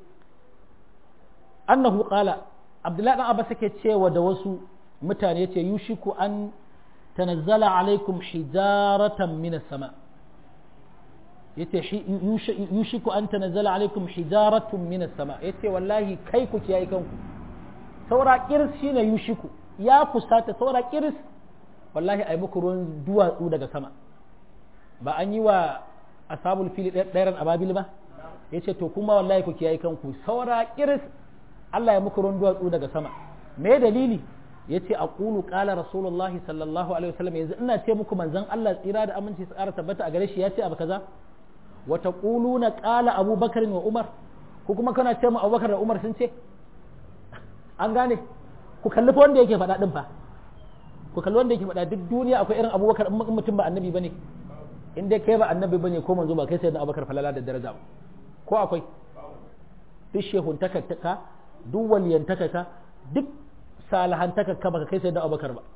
annahu qala abdullahi dan abbas yake cewa da wasu mutane yace yushiku an tanazzala alaikum hijaratan minas sama' yace yushiku an tanazzala alaikum hijaratun minas sama yace wallahi kai ku kiyaye kanku saura kirs shine yushiku ya kusata saura kirs wallahi ai muku ruwan duwatsu daga sama ba an yi wa ashabul fili ɗairan ababil ba yace to kuma wallahi ku kiyaye kanku saura kirs Allah ya muku ruwan duwatsu daga sama me dalili yace aqulu qala rasulullahi sallallahu alaihi wasallam yanzu ina ce muku manzon Allah tsira da aminci su ƙara tabbata a gare shi yace abu kaza wata na ƙala abubakar wa umar ko kuma kana ce mu abubakar da umar sun ce an gane ku kalli fa wanda yake faɗa ɗin fa ku kalli wanda yake faɗa duk duniya akwai irin abubakar in mutum ba annabi bane in dai kai ba annabi bane ko manzo ba kai sai da abubakar falala da daraja ko akwai duk shehuntaka ka duk waliyantaka ka duk salahantaka ka baka kai sai da abubakar ba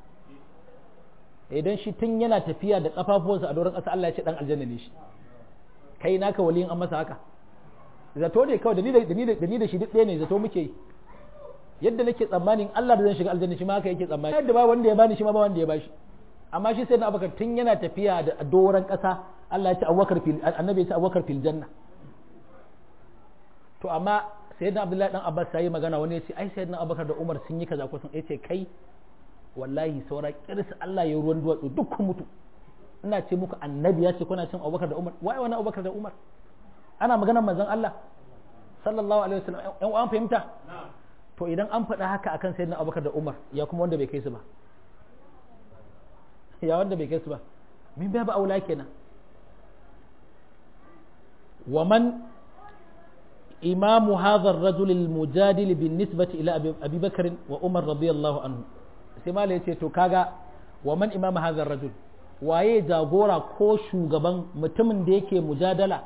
idan shi tun yana tafiya da kafafuwansa a doron ƙasa Allah ya ce dan aljanna ne shi kai naka waliyin an masa haka zato ne kawai da ni da shi duk ɗaya ne zato muke yi yadda nake tsammanin Allah da zan shiga aljanna shi ma haka yake tsammani yadda ba wanda ya bani shi ma ba wanda ya bashi amma shi sai na abubakar tun yana tafiya da doron ƙasa Allah ya ce abubakar fil annabi ya ce abubakar fil janna to amma sayyidina abdullahi dan abbas sai magana wani ya ce ai sayyidina abubakar da umar sun yi kaza ko sun ce kai wallahi saura kirsa Allah ya ruwan duwatsu duk mutu ina ce muku annabi ya ce kuna cin abubakar da umar waye wani abubakar da umar ana maganar manzon Allah sallallahu alaihi wasallam yan an fahimta to idan an faɗa haka akan sayyidina abubakar da umar ya kuma wanda bai kai su ba ya wanda bai kai su ba min babu aula kenan wa man imamu hadha ar-rajul al-mujadil bin nisbati ila abi bakr wa umar radiyallahu anhu sai mala yace to kaga wa man imamu hadha ar-rajul waye jagora ko shugaban mutumin da yake mujadala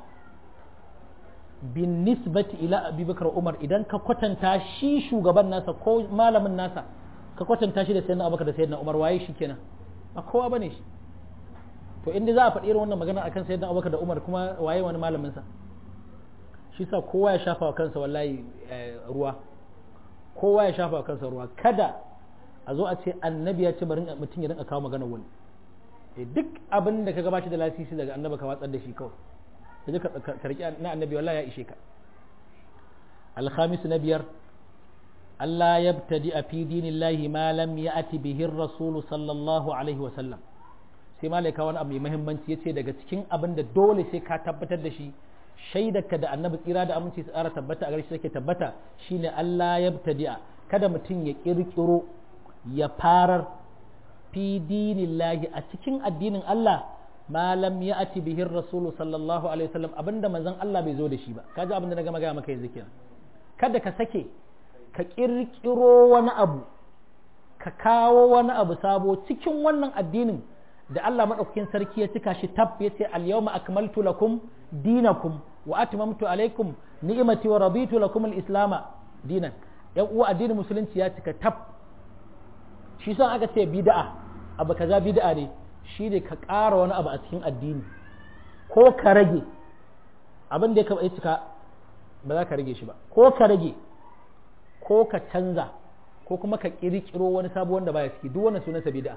bin nisbati ila abubakar umar idan ka kwatanta shi shugaban nasa ko malamin nasa ka kwatanta shi da sayyidina abubakar da sayyidina umar waye shi kenan ba kowa bane shi to inda za a faɗi irin wannan magana akan sayyidina abubakar da umar kuma waye wani malamin sa shi sa kowa ya shafa wa kansa wallahi ruwa kowa ya shafa wa kansa ruwa kada a zo a ce annabi ya ce bari mutum ya rinka kawo magana wani duk abin da ka gabashi da lasisi daga annaba ka watsar da shi kawai sai ka karki na annabi wallahi ya ishe ka alhamis na biyar Allah ya btadi a fi dinillahi ma lam ya'ti bihi rasulu sallallahu alaihi wa sallam sai malaika wani abu mai muhimmanci yace daga cikin abin da dole sai ka tabbatar da shi shaidarka da annabi tsira da aminci tsara tabbata a gare shi take tabbata shine Allah ya btadi'a kada mutum ya kirkiro ya farar fi dinillahi a cikin addinin Allah ma lam ya'ti bihi rasulu sallallahu alaihi wasallam abinda manzon Allah bai zo da shi ba kaji abinda na gama gaya maka yanzu kenan kada ka sake ka kirkiro wani abu ka kawo wani abu sabo cikin wannan addinin da Allah madaukakin sarki ya cika shi tab ya ce al-yawma akmaltu lakum dinakum wa atmamtu alaikum ni'mati wa raditu lakum al-islama dinan yan uwa addinin musulunci ya cika tab shi son aka ce bid'a abu kaza bid'a ne shi ne ka ƙara wani abu a cikin addini ko ka rage abin da ya cika ba za ka rage shi ba ko ka rage ko ka canza ko kuma ka ƙirƙiro wani sabo wanda baya ciki duk wannan sunansa bid'a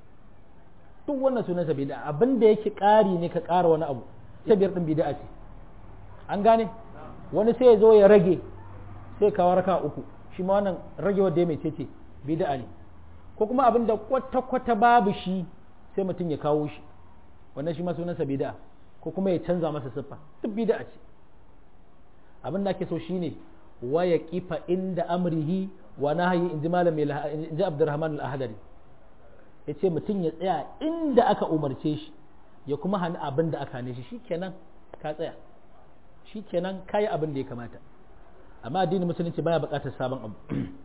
duk wannan sunansa bid'a abin da yake ƙari ne ka ƙara wani abu ta biyar din bid'a ce an gane wani sai ya zo ya rage sai kawo raka uku shi ma wannan rage wanda ya mai ce bid'a ne ko kuma abin da kwata-kwata babu shi sai mutum ya kawo shi wannan shi ma sunansa bid'a ko kuma ya canza masa siffa duk bid'a ce abin da ake so shine waya kifa inda amrihi wa nahyi inji malami inji Abdurrahman al-Ahdari yace mutum ya tsaya inda aka umarce shi ya kuma hana abin da aka hane shi shikenan ka tsaya shikenan kai abin da ya kamata amma addinin musulunci baya buƙatar sabon abu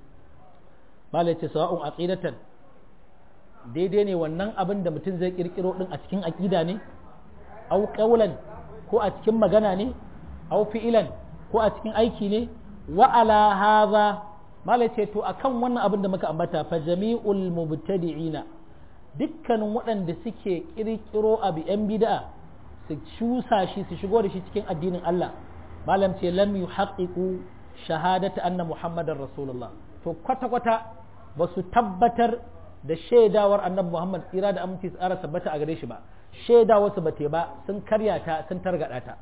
malai ce sawa'un aqidatan daidai ne wannan abin da mutum zai kirkiro din a cikin aqida ne au qawlan ko a cikin magana ne au fi'ilan ko a cikin aiki ne wa ala hadha malai ce to akan wannan abin da muka ambata fa jami'ul mubtadi'ina dukkanin waɗanda suke kirkiro abu yan bid'a su cusa shi su shigo da shi cikin addinin Allah malam ce lam yuhaqqiqu shahadata anna muhammadar rasulullah to kwata kwata ba su tabbatar da shaidawar annabi muhammad tsira da aminci tsara tabbata a gare shi ba shaidawar su bate ba sun karya ta sun targada ta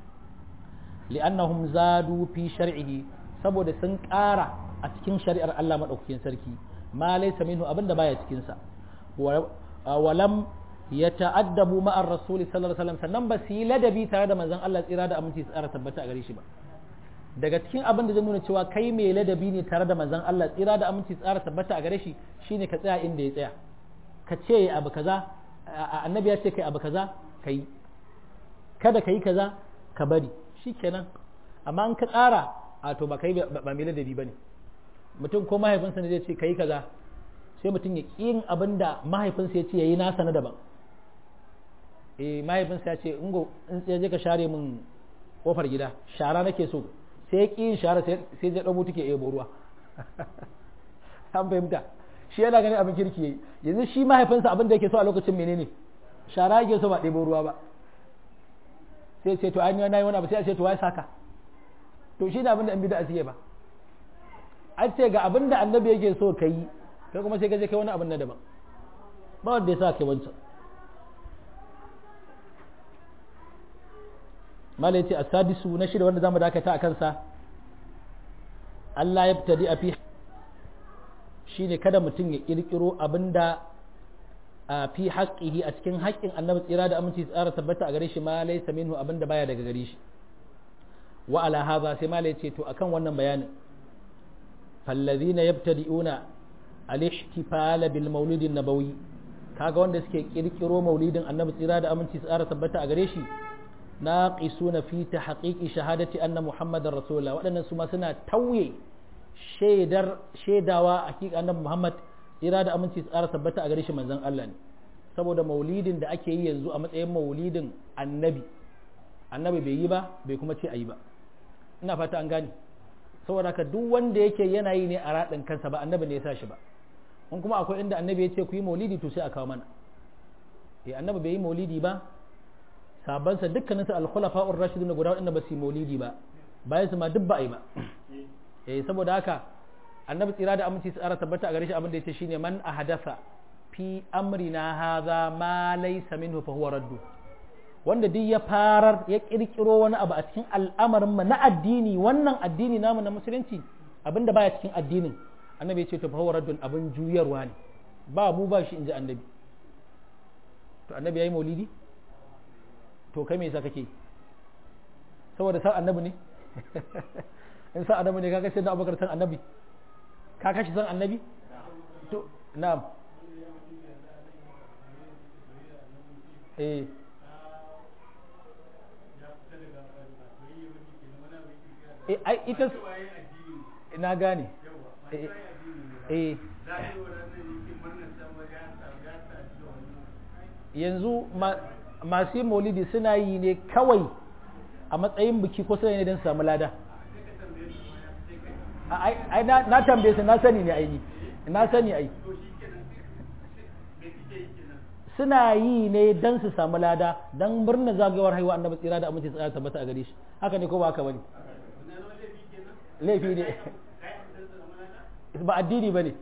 li'annahum zadu fi shar'ihi saboda sun ƙara a cikin shari'ar Allah madaukakin sarki ma laysa minhu abinda baya cikin sa walam yata'addabu ma'ar rasuli sallallahu alaihi wasallam sannan ba su yi ladabi tare da manzon Allah tsira da aminci tsara tabbata a gare shi ba daga cikin abin da zai nuna cewa kai mai ladabi ne tare da manzon Allah tsira da aminci tsara tabbata a gare shi shine ka tsaya inda ya tsaya ka ce abu kaza annabi ya ce kai abu kaza kai kada ka yi kaza ka bari shikenan amma in ka tsara a to ba kai ba mai ladabi bane mutum ko mahaifinsa ne zai ce kai kaza sai mutum ya ƙi abin da mahaifinsa ya ce yayi nasa na daban eh mahaifinsa ya ce ingo in sai je ka share min kofar gida shara nake so sai ya ƙi yin shara sai ya ɗau mutu ke ebo ruwa an fahimta shi yana ganin abin kirki yayi yanzu shi mahaifinsa abin da yake so a lokacin menene shara yake so ba ɗebo ruwa ba sai ce to ainihin nayi wani abu sai a ce to wai saka to shi ne abin da an bida asiye ba an ce ga abin da annabi yake so ka yi kai kuma sai ka je kai wani abin na daban ba wanda ya sa kai wancan malai ce asadisu na shida wanda zamu dakata a kansa Allah ya fitadi a fi shine kada mutum ya kirkiro abinda a fi haƙƙihi a cikin haƙƙin annabi tsira da aminci tsara tabbata a gare shi ma laysa minhu abinda baya daga gare shi wa ala hadha sai malai ce to akan wannan bayanin fallazina yabtadi'una al-ihtifala bil maulid nabawi kaga wanda suke kirkiro maulidin annabi tsira da aminci tsara tabbata a gare shi naqisuna fi tahqiqi shahadati anna muhammadar rasulullah waɗannan su ma suna tauye shaidar shaidawa hakika annabi muhammad tsira da aminci tsara tabbata a gare shi manzon Allah ne saboda maulidin da ake yi yanzu a matsayin maulidin annabi annabi bai yi ba bai kuma ce a yi ba ina fata an gane saboda haka duk wanda yake yana yi ne a raɗin kansa ba annabi ne ya sa shi ba in kuma akwai inda annabi ya ce ku yi maulidi to sai a kawo mana eh annabi bai yi maulidi ba sabansa dukkanin su al-khulafa'ur rashidun guda waɗanda ba su yi maulidi ba bayan su ma duk ba a yi ba eh saboda haka annabi tsira da aminci tsara tabbata a gare shi abin da yace shine man ahadatha fi amrina hadha ma laysa minhu fa huwa raddu wanda duk ya farar ya kirkiro wani abu a cikin al'amarin mu na addini wannan addini namu na musulunci abinda baya cikin addinin annabi ya ce to fa huwa raddun abin juyarwa ne ba mu ba shi inji annabi to annabi yayi maulidi to kai me yasa kake saboda san annabi ne in san annabi ne kaga sai da abubakar san annabi ka kashi san annabi to na'am eh ai ita na gane eh yanzu masu yin maulidi suna yi ne kawai a matsayin biki ko suna ne don samu lada ai na tambaye su na sani ne aini na sani ai suna yi ne don su samu lada don murnar zagayowar haihuwa annabi tsira da amince tsira tabbata a gare shi haka ne ko ba haka bane laifi ne ba addini ba ne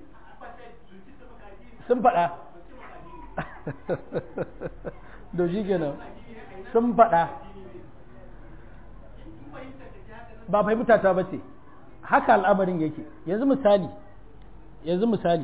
sun faɗa da shi kenan sun faɗa ba fahimta ta ba ce haka al'amarin yake yanzu misali yanzu misali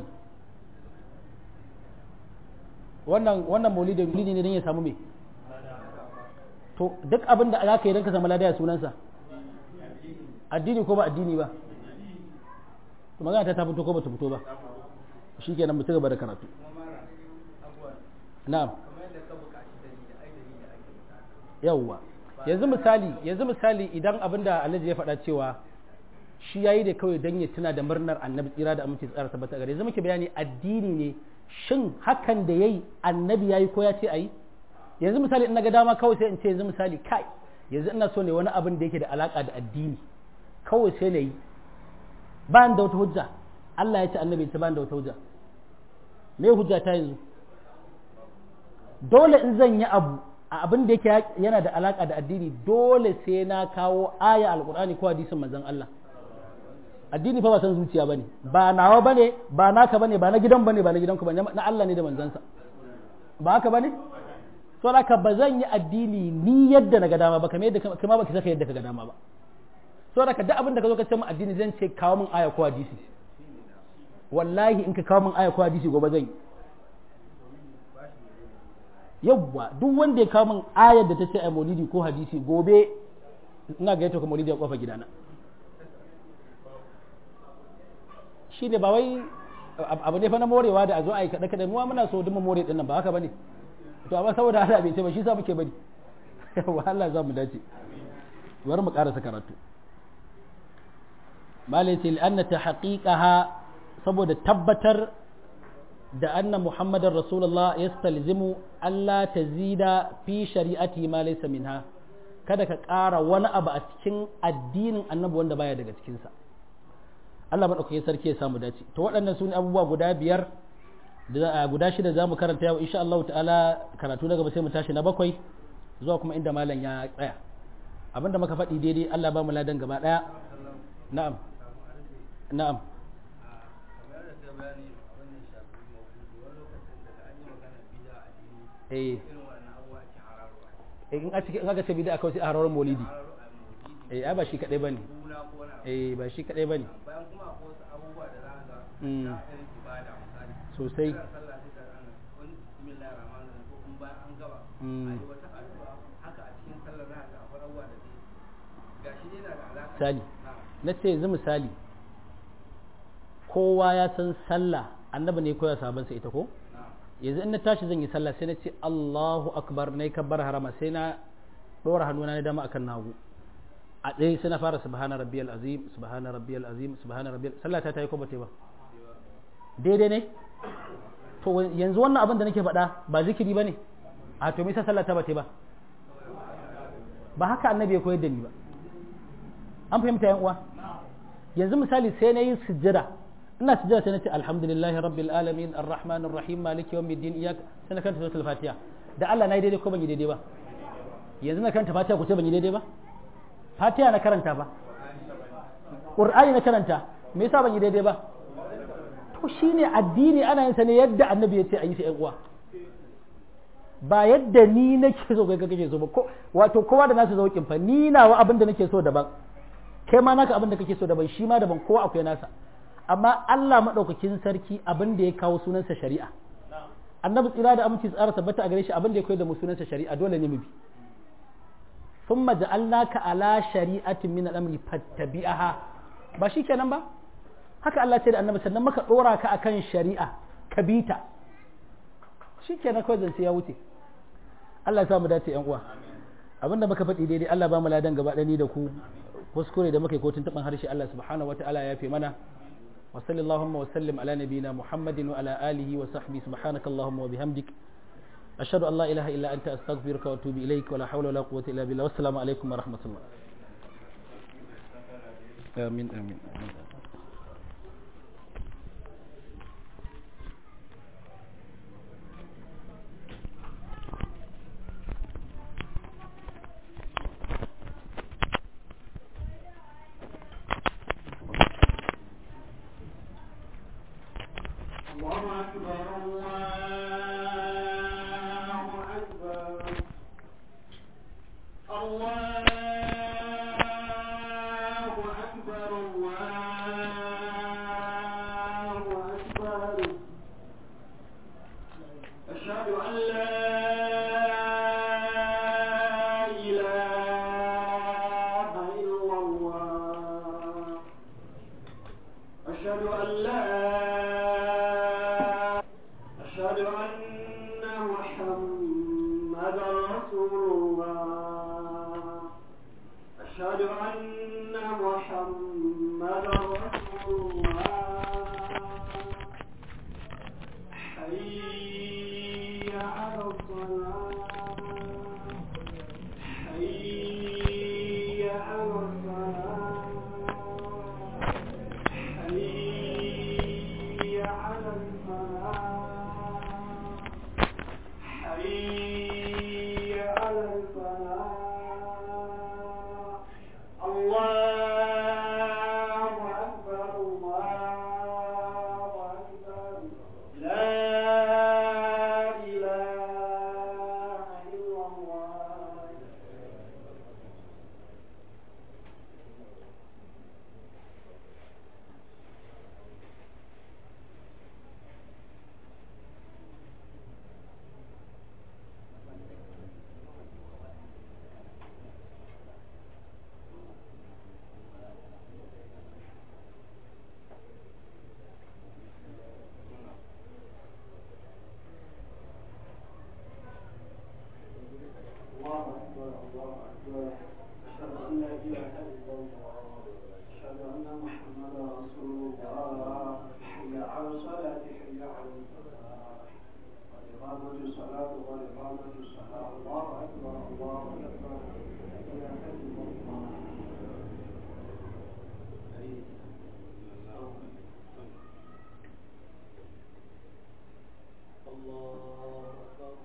wannan wannan maulidin maulidi ne don ya samu me to duk abin da aka yi don ka samu ladaya sunansa addini ko ba addini ba to magana ta ta fito ko ba ta fito ba shi kenan mu ci gaba da karatu na'am yawwa yanzu misali yanzu misali idan abinda alhaji ya faɗa cewa shi yayi da kawai dan ya tuna da murnar annabi tsira da aminci tsara tabbata gare yanzu muke bayani addini ne shin hakan da yayi annabi yayi ko ya ce ayi yanzu misali in naga dama kawai sai in ce yanzu misali kai yanzu ina so ne wani abin da yake da alaka da addini kawai sai na yi ba da wata hujja Allah ya ce annabi ta ba da wata hujja me hujja ta yanzu dole in zan yi abu a abin da yake yana da alaka da addini dole sai na kawo aya alkur'ani ko hadisin manzon Allah addini fa ba san zuciya bane ba nawa bane ba naka bane ba na gidan bane ba na gidanku bane na Allah ne da manzansa ba haka bane so haka ba zan yi addini ni yadda na ga dama ba kamar yadda kuma ba ki saka yadda ka ga dama ba so haka duk abin da ka zo ka ce mu addini zan ce kawo min aya ko hadisi wallahi in ka kawo min aya ko hadisi gobe zan yi yawwa duk wanda ya kawo min ayar da ta ce a maulidi ko hadisi gobe ina ga yato ka maulidi a kofa gidana shi ne ba wai abu ne fa na morewa da a zo a yi kaɗe kaɗe muwa muna so duk more ɗin nan ba haka bane to amma saboda Allah bai ce ba shi sa muke bari yawwa Allah za mu dace bari mu ƙarasa karatu malai ce li'anna ta haƙiƙaha saboda tabbatar da anna muhammadar rasulullah ya stalzimu Allah ta zida fi shari'ati ma laysa minha kada ka ƙara wani abu a cikin addinin annabi wanda baya daga cikinsa Allah maɗaukakin sarki ya samu dace to waɗannan su ne abubuwa guda biyar da guda shida za mu karanta yau insha Allah ta'ala karatu na gaba sai mu tashi na bakwai zuwa kuma inda malam ya tsaya abinda muka faɗi daidai Allah ba mu ladan gaba ɗaya na'am na'am eh in a cikin in aka ce bid'a kawai sai a harawar maulidi eh ai ba shi kadai bane eh ba shi kadai bane bayan kuma akwai wasu abubuwa da za ka ga na irin ibada misali sosai kiran sallah sai ka rana wani bismillahir rahmanir rahim ko kuma bayan an gaba a yi wata addu'a haka a cikin sallar za ka ga akwai abubuwa da zai gashi dai na da alaka misali na'am na ce yanzu misali kowa ya san sallah annabi ne koya sabansa ita ko na'am yanzu in na tashi zan yi sallah sai na ce Allahu akbar na kabbar harama sai na ɗora hannuna na dama akan nagu a tsaye sai na fara subhana rabbiyal azim subhana rabbiyal azim subhana rabbiyal sallah ta tayi ko ba ta yi ba daidai ne to yanzu wannan abin da nake faɗa ba zikiri bane a to me yasa sallah ta ba ta yi ba ba haka annabi ya koyar da ni ba an fahimta yan uwa yanzu misali sai na yi sujjada ina sujjada sai na ce alhamdulillahi rabbil alamin arrahmanir rahim maliki yawmiddin iyyak sai na kanta suratul fatiha da Allah na yi daidai ko ban yi daidai ba yanzu na karanta fatiha ku ce ban yi daidai ba fatiha na karanta ba qur'ani na karanta me yasa ban yi daidai ba to shine addini ana yin sa ne yadda annabi ya ce a yi sa ƴan uwa ba yadda ni nake so kai kake so ba ko wato kowa da nasu zaukin fa ni nawa abin da nake so daban kai ma naka abin da kake so daban shi ma daban kowa akwai nasa amma Allah madaukakin sarki abin da ya kawo sunansa shari'a annabi tsira da aminci tsara tabbata a gare shi abin da ya koyar da mu sunansa shari'a dole ne mu bi thumma ja'alnaka ala shari'atin min al-amri fattabi'aha ba shikenan ba haka Allah ce da annabi sannan maka dora ka akan shari'a ka bita shikenan kawai zance ya wuce Allah ya sa mu dace yan uwa abinda muka faɗi daidai Allah ba mu ladan gaba ɗani da ku kuskure da muka yi kotun taɓin harshe Allah subhanahu wa ta'ala ya fi mana wa sallallahu wa sallim ala nabina muhammadin wa ala alihi wa sahbihi subhanaka allahumma wa bihamdik ashhadu an la ilaha illa anta astaghfiruka wa atubu ilaik wa la hawla wa la quwwata illa billah wassalamu alaikum wa rahmatullah amin amin الله أكبر الله أكبر الله أكبر الله أكبر أشهد أن لا إله إلا الله أشهد أن لا أشهد أن محمدا رسول الله أشهد أن محمدا رسول الله حي على الصلاة حي على الصلاة حي على الفلاح حي على الفلاح الله أكبر الله أكبر لا إله إلا الله الله أكبر الله أكبر أشهد أن لا إله إلا الله أشهد أن محمدا رسول الله حي على الصلاة حي على الفلاح وإقامة الصلاة وإقامة الصلاة الله أكبر الله أكبر لا إله إلا الله الله أكبر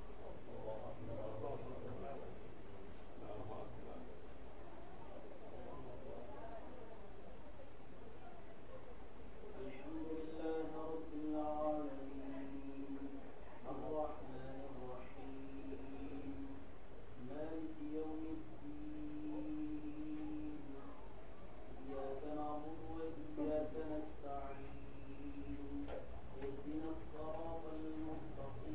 الحمد لله رب العالمين الرحمن الرحيم مالك يوم الدين إياك نعبد وإياك نستعين اهدنا الصراط المستقيم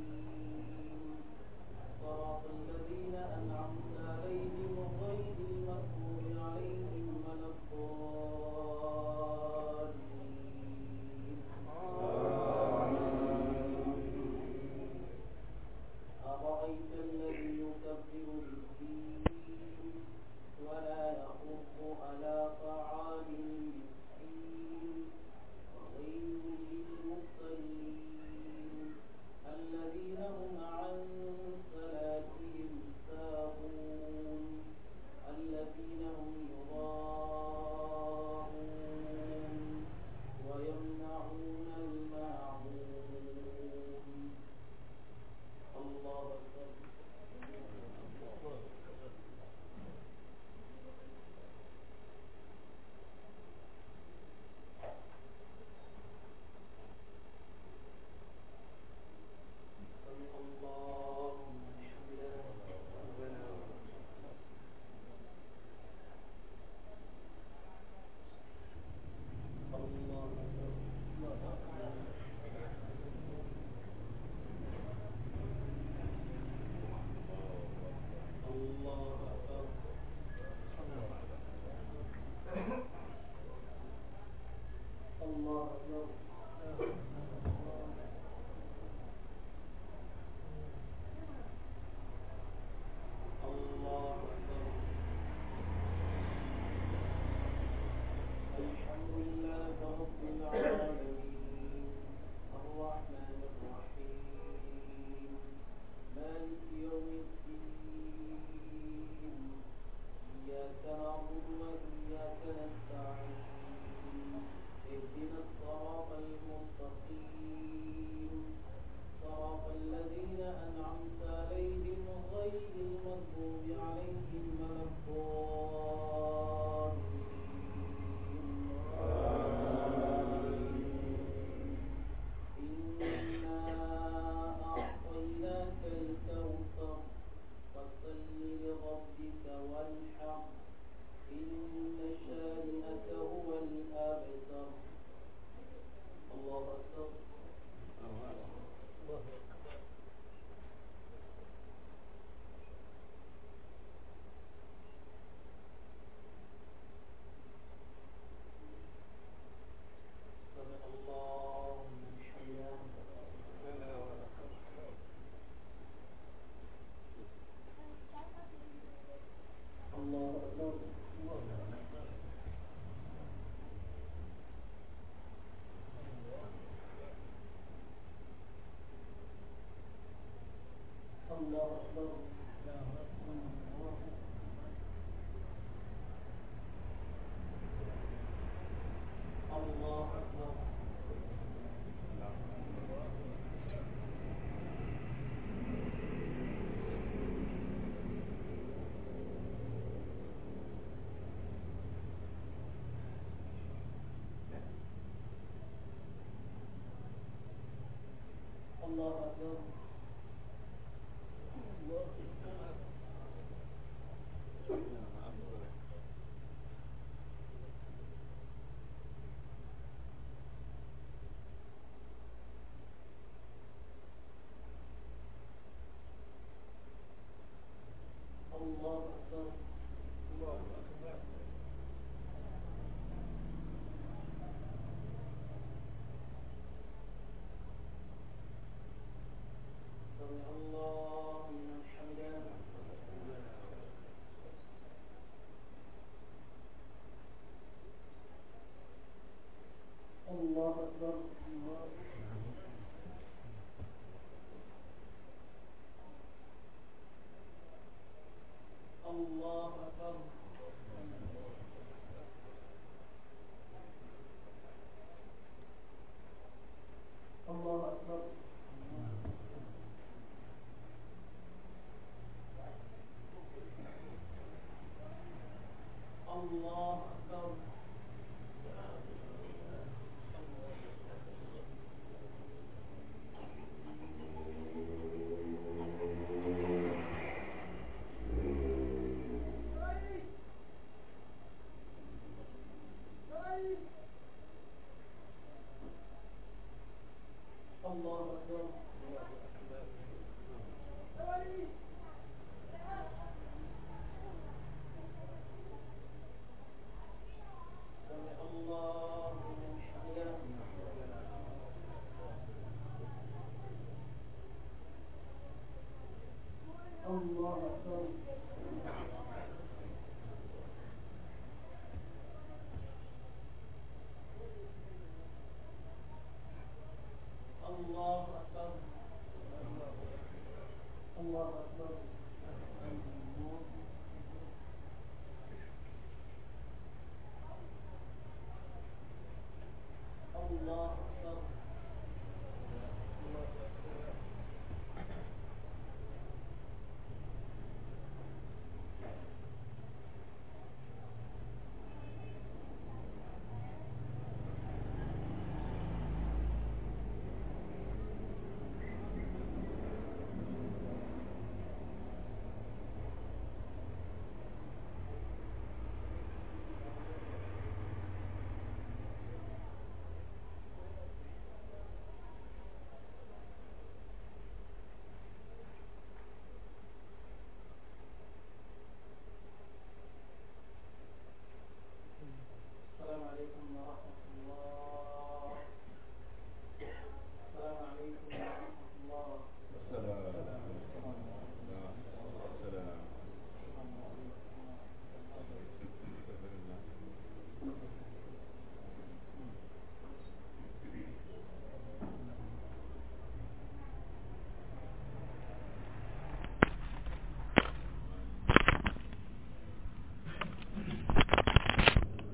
الله أكبر الله أكبر الحمد لله رب العالمين الرحمن الرحيم مالك يوم الدين إياك نعبد وإياك نستعين اهدنا الصراط المستقيم صراط الذين أنعمت عليهم غير المغضوب عليهم ولا الضالين إنا أعطيناك الكوثر فصل لربك وانحر إن شانئك هو الأبتر الله أكبر سمع الله لمن حمده الله أكبر الله أكبر الله أكبر الله أكبر الله أكبر الله أكبر سمع الله لمن حمده الله أكبر الله الله أكبر الله أكبر الله أكبر الله أكبر